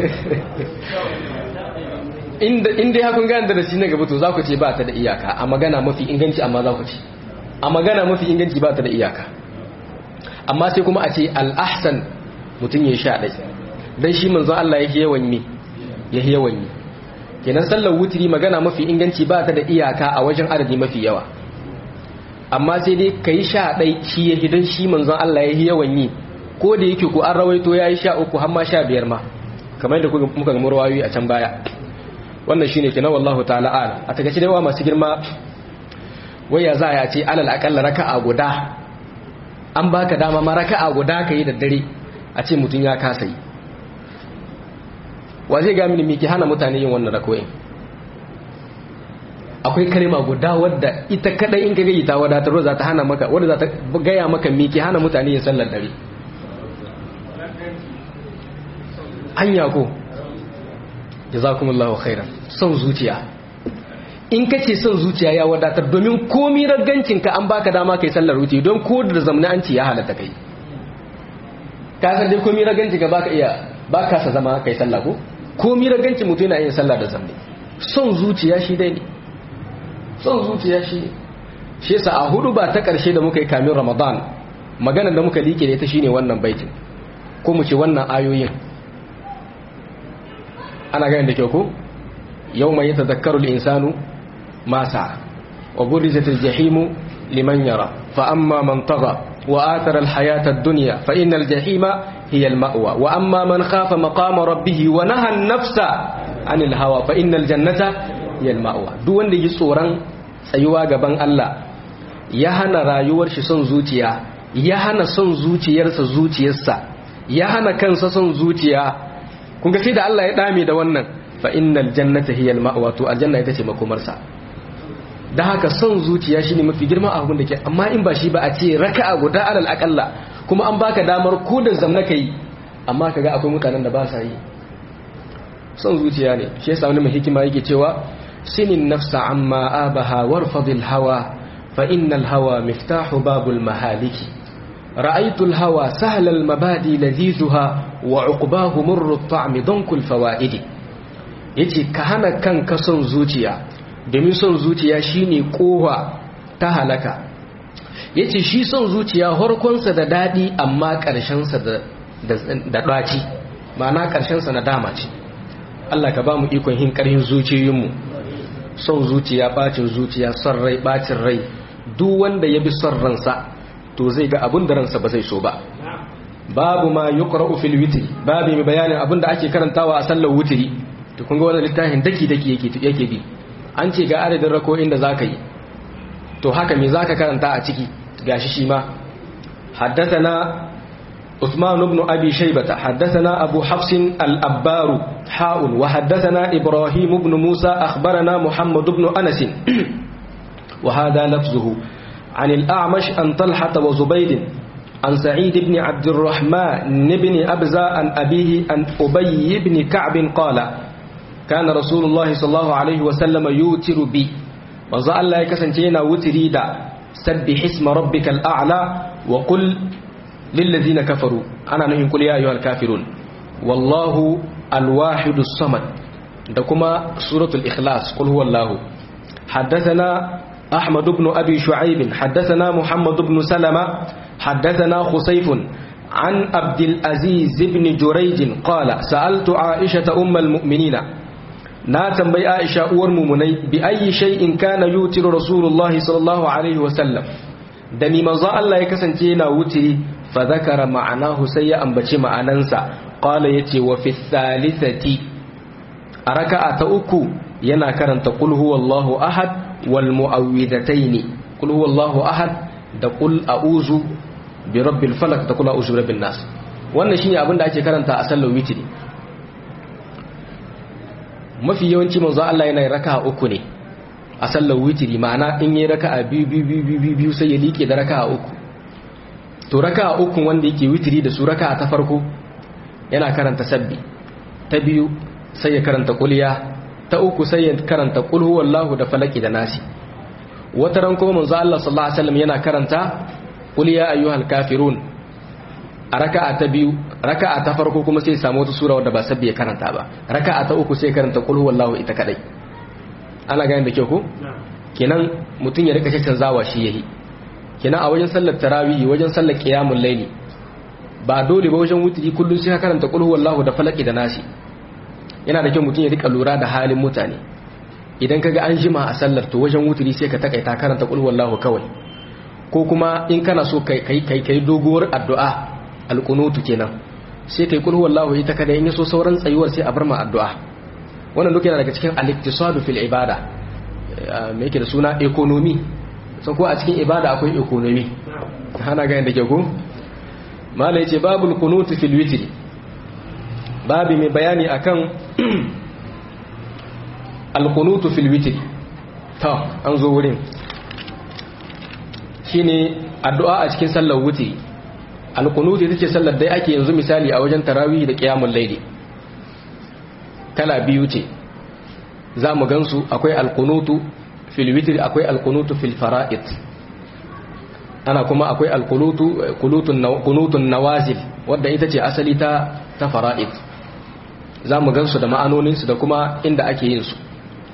S1: inda ya kun gane darasi na gaba to za ku ce ba ta da iyaka a magana mafi inganci amma za ku ce a magana mafi inganci ba ta da iyaka amma sai kuma a ce al'ahsan mutum ya sha ɗai don shi manzon Allah ya yawan mi ya yawan yi kenan sallar wutiri magana mafi inganci ba ta da iyaka a wajen adadi mafi yawa amma sai dai ka yi sha ɗai shi ya don shi manzon Allah ya yawan yi ko da yake ku an rawaito ya yi sha uku har ma sha biyar ma kamar yadda muka gama rawayoyi a can baya wannan shine kenan wallahu ta'ala ala a takaice dai wa masu girma waya za a ce alal akalla raka'a guda an baka dama ma raka'a guda ka yi da dare a ce mutum ya kasa yi wa zai ga mini miki hana mutane yin wannan rakoyin akwai kalma guda wadda ita kadai in ka gayi ta wadatar za ta hana maka wadda za ta gaya maka miki hana mutane yin sallar dare hanya ko jazakumullahu khairan son zuciya in kace son zuciya ya wadatar domin komi ragancin ka an baka dama kai sallar wuce don ko da zamna an ci ya halatta kai ka san dai komi ragancin ka baka iya baka sa zama kai sallah ko komi ragancin mutum yana yin sallah da zamne son zuciya shi dai ne son zuciya shi shi yasa a hudu ba ta karshe da muka yi kamin ramadan maganar da muka like ne ta shine wannan baitin ko mu ce wannan ayoyin ana ganin da kyau ko yau mai yata zakarul insanu masa wa burizatul jahimu liman yara fa amma man taga wa atara alhayata ad-dunya fa innal jahima hiya al-ma'wa wa amma man khafa maqama rabbih wa naha an-nafsa anil hawa fa innal jannata hiya al-ma'wa duk wanda yi tsoron tsayuwa gaban Allah ya hana rayuwar shi son zuciya ya hana son zuciyarsa zuciyarsa ya hana kansa son zuciya kun ga sai da Allah ya dame da wannan fa innal jannata hiyal ma'wa to aljanna ita ce makomarsa da haka son zuciya shine mafi girma a abin da ke amma in ba shi ba a ce raka'a guda alal aqalla kuma an baka damar ko da zamna kai amma kaga akwai mutanen da ba sa yi son zuciya ne shi yasa wani mai hikima yake cewa sinin nafsa amma abaha warfadil hawa fa innal hawa miftahu babul mahaliki رأيت الهوى سهل المبادي لذيذها وعقباه مر الطعم ضنك الفوائد yace ka hana kanka son zuciya domin son zuciya shine kowa ta halaka yace shi son zuciya harkonsa da dadi amma ƙarshensa da da ɗaci ma'ana ƙarshensa na dama ce Allah ka ba mu ikon hin ƙarhin zuciyoyinmu son zuciya bacin zuciya son rai bacin rai duk wanda ya bi son ransa to zai ga abin da ransa ba zai so ba babu ma yuqra'u fil witri babu mai bayanin abin da ake karantawa a sallar witri to kun ga wannan littafin daki daki yake yake bi an ce ga adadin rako'in da zaka yi to haka me zaka karanta a ciki gashi shi ma haddathana عثمان بن أبي شيبة حدثنا أبو حفص الأبار حاء وحدثنا إبراهيم بن موسى أخبرنا محمد بن أنس وهذا لفظه عن الأعمش أن طلحة وزبيد عن سعيد بن عبد الرحمن بن أبزة عن أبيه عن أبي بن كعب قال كان رسول الله صلى الله عليه وسلم يوتر بي وزع الله يكسنتينا وتري دا سبح اسم ربك الأعلى وقل للذين كفروا أنا نهي قل يا أيها الكافرون والله الواحد الصمد دكما سورة الإخلاص قل هو الله حدثنا أحمد بن أبي شعيب حدثنا محمد بن سلمة حدثنا خصيف عن عبد العزيز بن جريج قال سألت عائشة أم المؤمنين ناتم بي عائشة والمؤمنين بأي شيء كان يوتر رسول الله صلى الله عليه وسلم دني مزا الله يكسنتينا وتري فذكر معناه سيئا بشي معنانسا قال يتي وفي الثالثة أركعة أكو ينا كرنت قل هو الله أحد والمؤوذتين قل هو الله أحد da kul a'uzu bi rabbil falak da kul a'uzu bi rabbin nas wannan shine abin da ake karanta a sallar witri mafi yawanci manzo Allah yana raka'a uku ne a sallar witri ma'ana in yi raka'a biyu biyu biyu biyu biyu sai ya liƙe da raka'a uku to raka'a uku wanda yake witri da su raka'a ta farko yana karanta sabbi ta biyu sai ya karanta kuliya ta uku sai ya karanta kul huwallahu da falaki da nasi wata ran kuma manzo Allah sallallahu alaihi wasallam yana karanta qul ya ayyuhal kafirun a raka'a ta biyu raka'a ta farko kuma sai samu wata sura wadda ba sabbi ya karanta ba raka'a ta uku sai karanta qul huwallahu ita kadai ana gane da kyau ko kenan mutun ya rika canzawa shi yayi kenan a wajen sallar tarawih wajen sallar qiyamul layli ba dole ba wajen wutri kullun sai ka karanta qul huwallahu da falaki da nasi yana da kyau mutun ya rika lura da halin mutane idan kaga an jima a sallar to wajen wuturi sai ka takaita karanta qul huwallahu kawai ko kuma in kana so kai kai kai kai doguwar addu'a alqunutu kenan sai kai qul huwallahu ita kada in yaso sauran tsayuwar sai a bar ma addu'a wannan duk yana daga cikin al-iktisadu fil ibada me yake da suna economy so ko a cikin ibada akwai economy ana ga yanda ke ko mala yace babul qunutu fil witri babi mai bayani akan alkunutu fil witr ta an zo wurin shine addu'a a cikin sallar witri alkunutu ita ce sallar dai ake yanzu misali a wajen tarawih da qiyamul layli kala biyu ce zamu gansu akwai alkunutu fil witr akwai alkunutu fil fara'id ana kuma akwai alkunutu kunutun nawazil wadda ita ce asali ta ta fara'id zamu gansu da ma'anoninsu da kuma inda ake yin su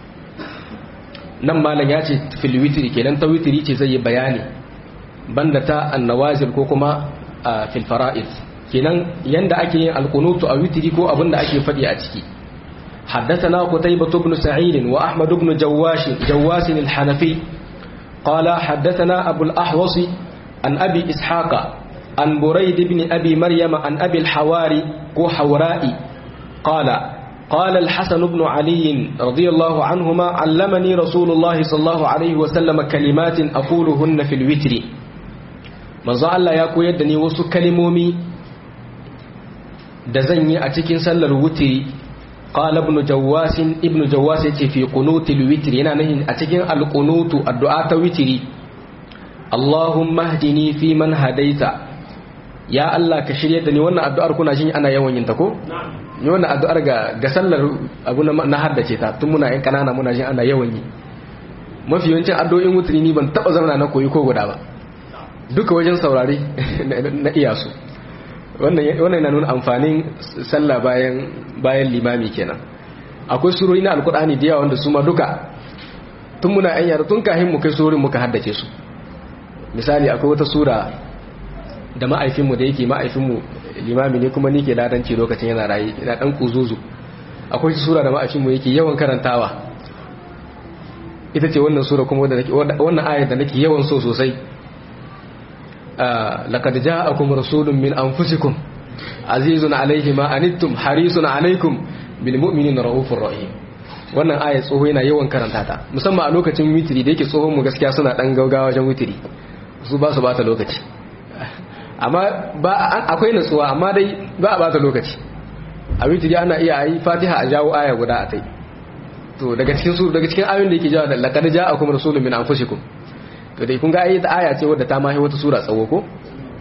S1: nan malam ya ce fil witri kenan ta witri ce zai yi bayani banda ta annawazil ko kuma fil fara'id kenan yanda ake yin alqunutu a witri ko abinda ake fadi a ciki حدثنا قتيبة بن سعيد وأحمد بن جواش جواس الحنفي قال حدثنا أبو الأحوص عن أبي إسحاق عن بريد بن أبي مريم عن أبي الحواري وحورائي قال قال الحسن بن علي رضي الله عنهما علمني رسول الله صلى الله عليه وسلم كلمات أقولهن في الوتر من الله ya koyar da ni wasu kalimomi da zan yi a cikin sallar wutri qala ibn jawwas ibn jawwas yace fi qunutil witr yana nahin a cikin alqunutu addu'a ta witri Allahumma hdini fi man hadaita ya Allah ka shirye da ni wannan addu'ar kuna jin ana yawan yin ta ko ni wannan addu'ar ga ga sallar abu na haddace ta tun muna yan kanana muna jin ana yawan yi mafi yawancin addu'o'in wutri ni ban taba zama na koyi ko guda ba duka wajen saurare na iya su wannan wannan yana nuna amfanin sallah bayan bayan limami kenan akwai surori na alkur'ani da yawa wanda su ma duka tun muna yan yara tun kahin mu kai surorin muka haddace su misali akwai wata sura da ma'aifinmu da yake ma'aifinmu limami ne kuma ni ke ladanci lokacin yana rayu ina dan kuzuzu akwai sura da ma'aifinmu yake yawan karantawa ita ce wannan sura kuma wannan ayar da nake yawan so sosai laqad ja'akum rasulun min anfusikum azizun alayhi ma anittum harisun alaykum bil mu'minina raufur rahim wannan ayar tsoho yana yawan karanta ta musamman a lokacin witiri da yake tsohon mu gaskiya suna dan gaugawa wajen witiri su ba su bata lokaci amma ba akwai natsuwa amma dai ba a bata lokaci a witiri ana iya yi fatiha a jawo aya guda a tai to daga cikin su daga cikin ayoyin da yake jawo da laqad ja'akum rasulun min anfusikum to dai kun ga ayi ta aya ce wadda ta mahi wata sura tsawo ko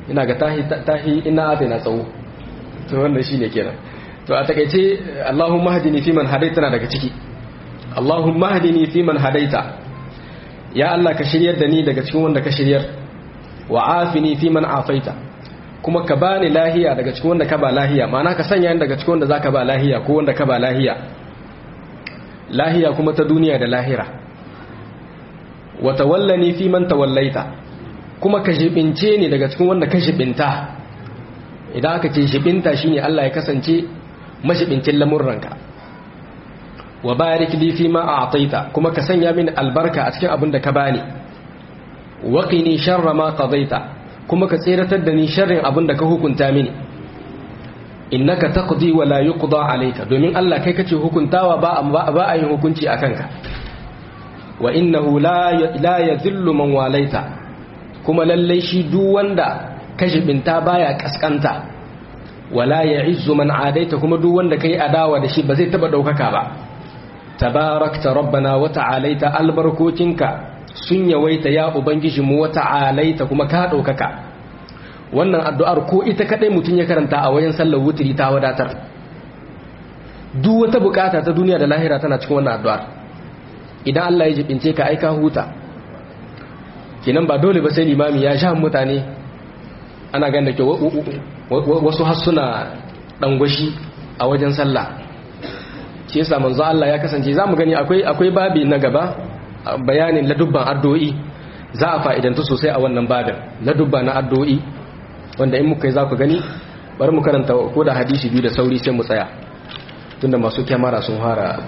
S1: ina ga tahi tahi ina atina tsawo to wannan shine kenan to a takeice Allahumma hadini fi man hadaita na daga ciki Allahumma hadini fi man hadaita ya Allah ka shiryar da ni daga cikin wanda ka shiryar wa afini fi man afaita kuma ka bani lahiya daga cikin wanda ka ba lahiya ma'ana ka sanya ni daga cikin wanda zaka ba lahiya ko wanda ka ba lahiya lahiya kuma ta duniya da lahira wa tawallani fi man tawallaita kuma ka jibince ni daga cikin wanda ka jibinta idan aka ce jibinta shine Allah ya kasance mashibincin lamurranka wa barik li fi ma a'taita kuma ka sanya mini albarka a cikin abin da ka bani wa qini sharra ma qadaita kuma ka tseratar da ni sharrin abin da ka hukunta mini innaka taqdi wa la yuqda alayka domin Allah kai kace hukuntawa ba ba a yin hukunci akan ka wa innahu la la yadhillu man walaita kuma lallai shi duk wanda kashibinta baya kaskanta wala ya'izzu man adaita kuma duk wanda kai adawa da shi ba zai taba daukaka ba tabarakta rabbana wa ta'alaita albarkokinka sun yawaita ya ubangiji mu wa ta'alaita kuma ka daukaka wannan addu'ar ko ita kadai mutun ya karanta a wajen sallar wutri ta wadatar duk wata bukata ta duniya da lahira tana cikin wannan addu'ar idan Allah ya jibince ka aika huta kenan ba dole ba sai limami ya sha mutane ana ganda ke wasu hassuna dangwashi a wajen sallah shi yasa manzo Allah ya kasance zamu gani akwai akwai babi na gaba bayanin ladubban addu'o'i za a fa'idantu sosai a wannan babin ladubba na addu'o'i wanda in muka yi za ku gani bari mu karanta ko da hadisi biyu da sauri sai mu tsaya tunda masu kyamara sun fara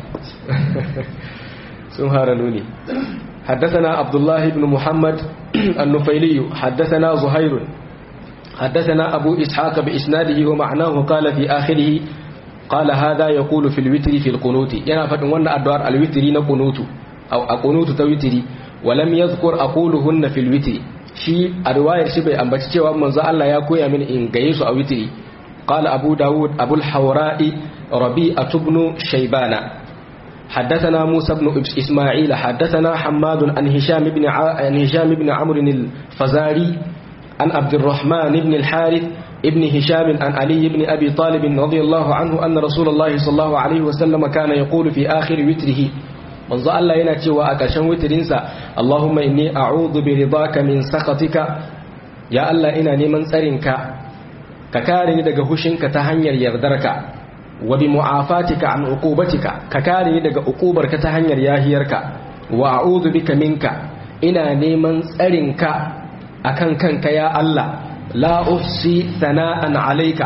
S1: sun fara nuni حدثنا عبد الله بن محمد النفيلي حدثنا زهير حدثنا أبو إسحاق بإسناده ومعناه قال في آخره قال هذا يقول في الوتر في القنوت ينا فتن وانا أدوار الوتر نقنوت أو أقنوت توتري ولم يذكر أقولهن في الوتر shi a riwayar shi bai ambaci cewa manzo Allah ya koya mini in gaye su a witri qala abu daud abul hawra'i rabi'atu ibn shaybana حدثنا موسى بن إسماعيل حدثنا حماد عن هشام بن عن هشام بن عمرو الفزاري عن عبد الرحمن بن الحارث ابن هشام عن علي بن أبي طالب رضي الله عنه أن رسول الله صلى الله عليه وسلم كان يقول في آخر وتره من ظل الله يناتي وأكشن وترنسا اللهم إني أعوذ برضاك من سخطك يا الله إنا نمن سرنك ككارني دقى هشنك تهنير يغدرك wa bi mu'afatika an uqubatika ka kare ni daga uqubarka ta hanyar yahiyarka wa a'udhu bika minka ina neman tsarinka akan kanka ya Allah la uhsi sana'an alayka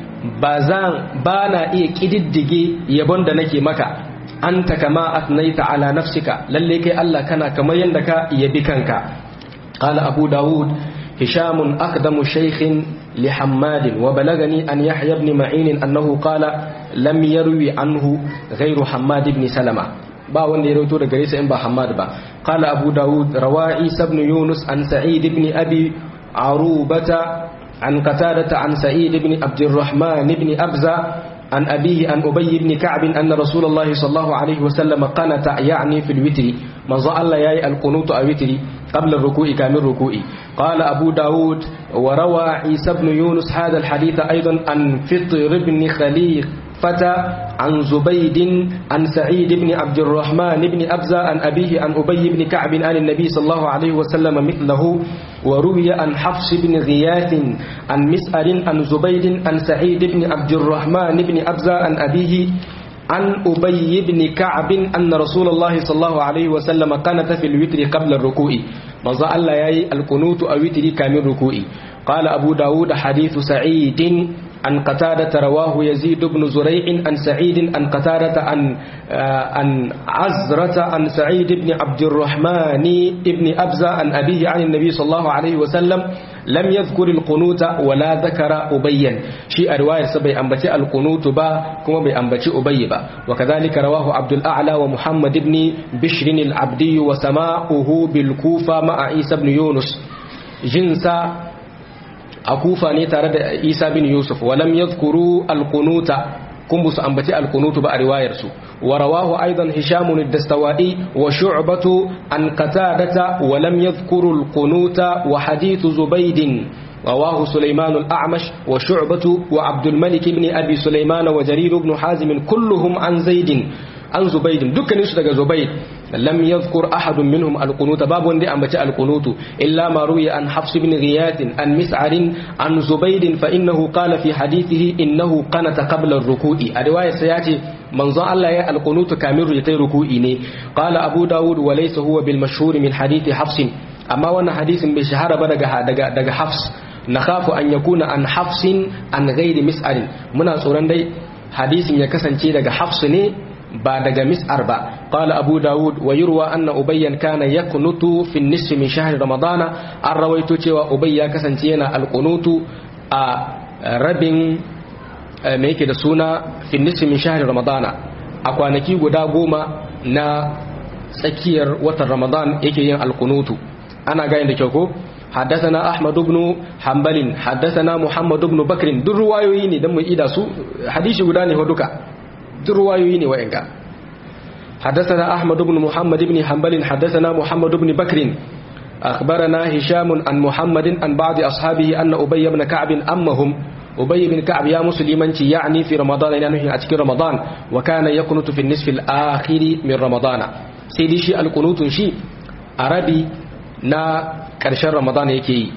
S1: bazan bana iya kididdige yabon da nake maka anta kama atnaita ala nafsika lalle kai Allah kana kamar yanda ka yabi kanka qala abu daud هشام أقدم شيخ لحماد وبلغني أن يحيى بن معين أنه قال لم يروي عنه غير حماد بن سلمة با wanda ya rawaito daga gare in ba Hammad ba qala Abu Dawud rawa Isa ibn Yunus an Sa'id ibn Abi Arubata an Qatada an Sa'id ibn Abdurrahman ibn Abza عن أبيه عن أبي بن كعب أن رسول الله صلى الله عليه وسلم قنت يعني في الوتر من ظل ياي القنوت الوتر قبل الركوع كامل الركوع قال أبو داود وروى عيسى بن يونس هذا الحديث أيضا عن فطر بن خليفة عن زبيد عن سعيد بن عبد الرحمن بن أبزة عن أبيه عن أبي بن كعب عن النبي صلى الله عليه وسلم مثله وروي عن حفص بن غياث عن مسأل عن زبيد عن سعيد بن عبد الرحمن بن أبزة عن أبيه عن أبي بن كعب أن رسول الله صلى الله عليه وسلم قنت في الوتر قبل الركوع مزا الله ياي القنوت أو وتر كامل ركوع قال أبو داود حديث سعيد عن قتادة رواه يزيد بن زريع عن سعيد عن قتادة عن عن عزرة عن سعيد بن عبد الرحمن بن أبزة عن أبيه عن النبي صلى الله عليه وسلم لم يذكر القنوت ولا ذكر أبيا شيء رواية سبي أنبتي القنوت با كما بأنبتي أبي با وكذلك رواه عبد الأعلى ومحمد بن بشر العبدي وسماؤه بالكوفة مع عيسى بن يونس جنسا a kufa ne tare da isa bin yusuf walam yadhkuru alqunuta kun busu ambaci alkunutu ba a riwayar su wa rawahu aidan hisham ad-dastawai wa shu'batu an qatadata wa lam yadhkuru al-qunuta wa hadith zubayd رواه سليمان الأعمش وشعبة وعبد الملك بن أبي سليمان وجرير بن حازم كلهم عن زيد عن زبيد دكان يسدق زبيد لم يذكر أحد منهم القنوت باب وندي أمبت القنوت إلا ما روي عن حفص بن غياث عن مسعر عن زبيد فإنه قال في حديثه إنه قنت قبل الركوع الرواية سيأتي من ظن الله القنوت كامل يتي ركوعي قال أبو داود وليس هو بالمشهور من حديث حفص أما وانا حديث بشهر بدق حفص nakhafu an yakuna an hafsin an ghairi mis'arin muna tsoron dai hadisin ya kasance daga hafsu ne ba daga mis'ar ba qala abu daud wa yurwa anna ubayyan kana yaqnutu fi an-nisf min shahr ramadana an rawaito cewa ubay ya kasance yana alqunutu a rabin me yake da suna fi an-nisf min shahr ramadana a kwanaki guda goma na tsakiyar watan ramadan yake yin alqunutu ana gane da kyau ko حدثنا أحمد بن حنبل حدثنا محمد بن بكر دور روايويني دم إيدا سو حديث غداني هدوكا دور روايويني وإنكا حدثنا أحمد بن محمد بن حنبل حدثنا محمد بن بكر أخبرنا هشام عن محمد عن بعض أصحابه أن أبي بن كعب أمهم أبي بن كعب يا مسلما يعني في رمضان يعني أتكي رمضان وكان يقنط في النصف الآخر من رمضان سيدي شي القنوت شي عربي نا ƙarshen ramadan yake yi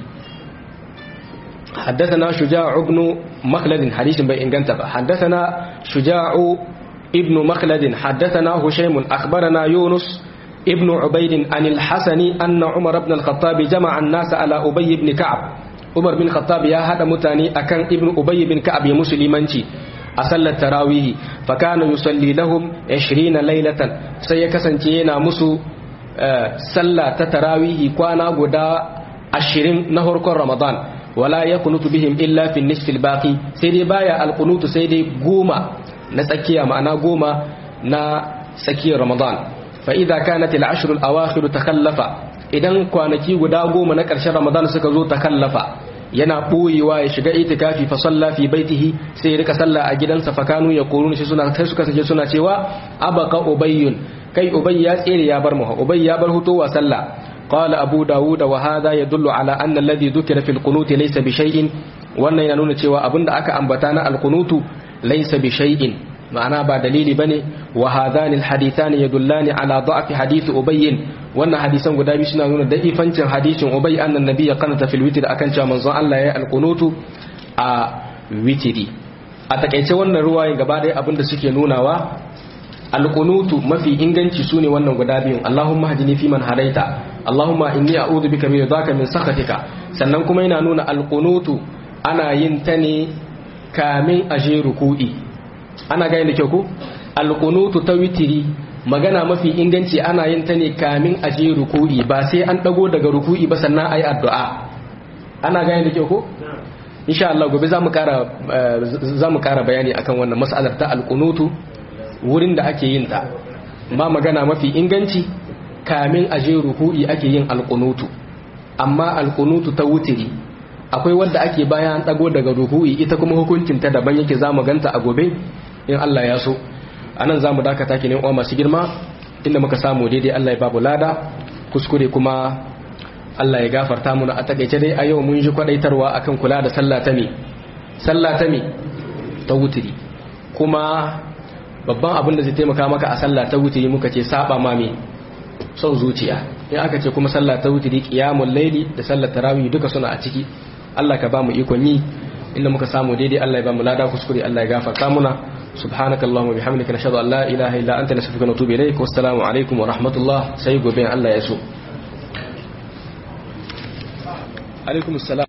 S1: حدثنا شجاع بن مخلد حديث بي انغنت حدثنا شجاع ابن مخلد حدثنا هشيم أخبرنا يونس ابن عبيد عن الحسن أن عمر بن الخطاب جمع الناس على أبي بن كعب عمر بن الخطاب يا هذا متاني أكن ابن أبي بن كعب مسلمانتي أصلى التراويه فكان يصلي لهم عشرين ليلة سيكسنتينا مسو sallah ta tarawihi kwana guda ashirin na harkon ramadan wala ya kunutu bihim illa fi nisfil baqi sai dai baya alkunutu sai dai goma na tsakiya ma'ana goma na tsakiyar ramadan fa idza kanat al ashr al awakhir takhallafa idan kwanaki guda goma na ƙarshen ramadan suka zo takallafa yana boyewa ya shiga itikafi fa salla fi baitihi sai ya rika sallah a gidansa fa kanu yaqulun shi suna sai suka sake suna cewa abaka ubayyun kai ubay ya tsere ya bar mu ubay ya bar hutowa sallah qala abu daud wa hadha yadullu ala anna alladhi dhukira fil qunut laysa bi shay'in wannan yana nuna cewa abinda aka ambata na al qunutu laysa bi shay'in ma'ana ba dalili bane wa hadhani al hadithani yadullani ala da'fi hadith ubay wannan hadisan guda biyu suna nuna da'ifancin hadisin ubay annan nabiyya qanata fil witr akan cewa manzon Allah ya al qunutu a witri a takaice wannan ruwaye gaba ɗaya abinda suke nunawa alqunutu mafi inganci sune wannan guda biyun Allahumma hadini fi man hadaita Allahumma inni a'udhu bika min ridaka min sakhatika sannan kuma yana nuna alqunutu ana yin ta ne kamin aje ruku'i ana ga da kyau ko alqunutu ta witiri magana mafi inganci ana yin ta ne kamin aje ruku'i ba sai an dago daga ruku'i ba sannan ayi addu'a ana ga da kyau ko insha Allah gobe zamu kara zamu kara bayani akan wannan mas'alar ta alqunutu wurin da ake yin ta ma magana mafi inganci kamin aje ruku'i ake yin alqunutu amma alqunutu ta wutiri akwai wanda ake bayan dago daga ruku'i ita kuma hukuncin ta daban yake zamu ganta a gobe in Allah ya so anan zamu dakata ki ne uwa masu girma inda muka samu daidai Allah ya babu lada kuskure kuma Allah ya gafarta mu a takeice dai a yau mun ji kwadaitarwa akan kula da sallah ta me sallah ta me ta wutiri kuma babban abin da zai taimaka maka a sallah ta wutiri muka ce saba ma me son zuciya in aka ce kuma sallah ta wutiri qiyamul laili da sallar tarawih duka suna a ciki Allah ka ba mu ikon yi inda muka samu daidai Allah ya ba mu lada kuskure Allah ya gafarta muna subhanakallahumma bihamdika nashhadu an la ilaha illa anta nastaghfiruka wa natubu ilayk wassalamu alaikum wa rahmatullah sai gobe Allah ya so alaikum assalam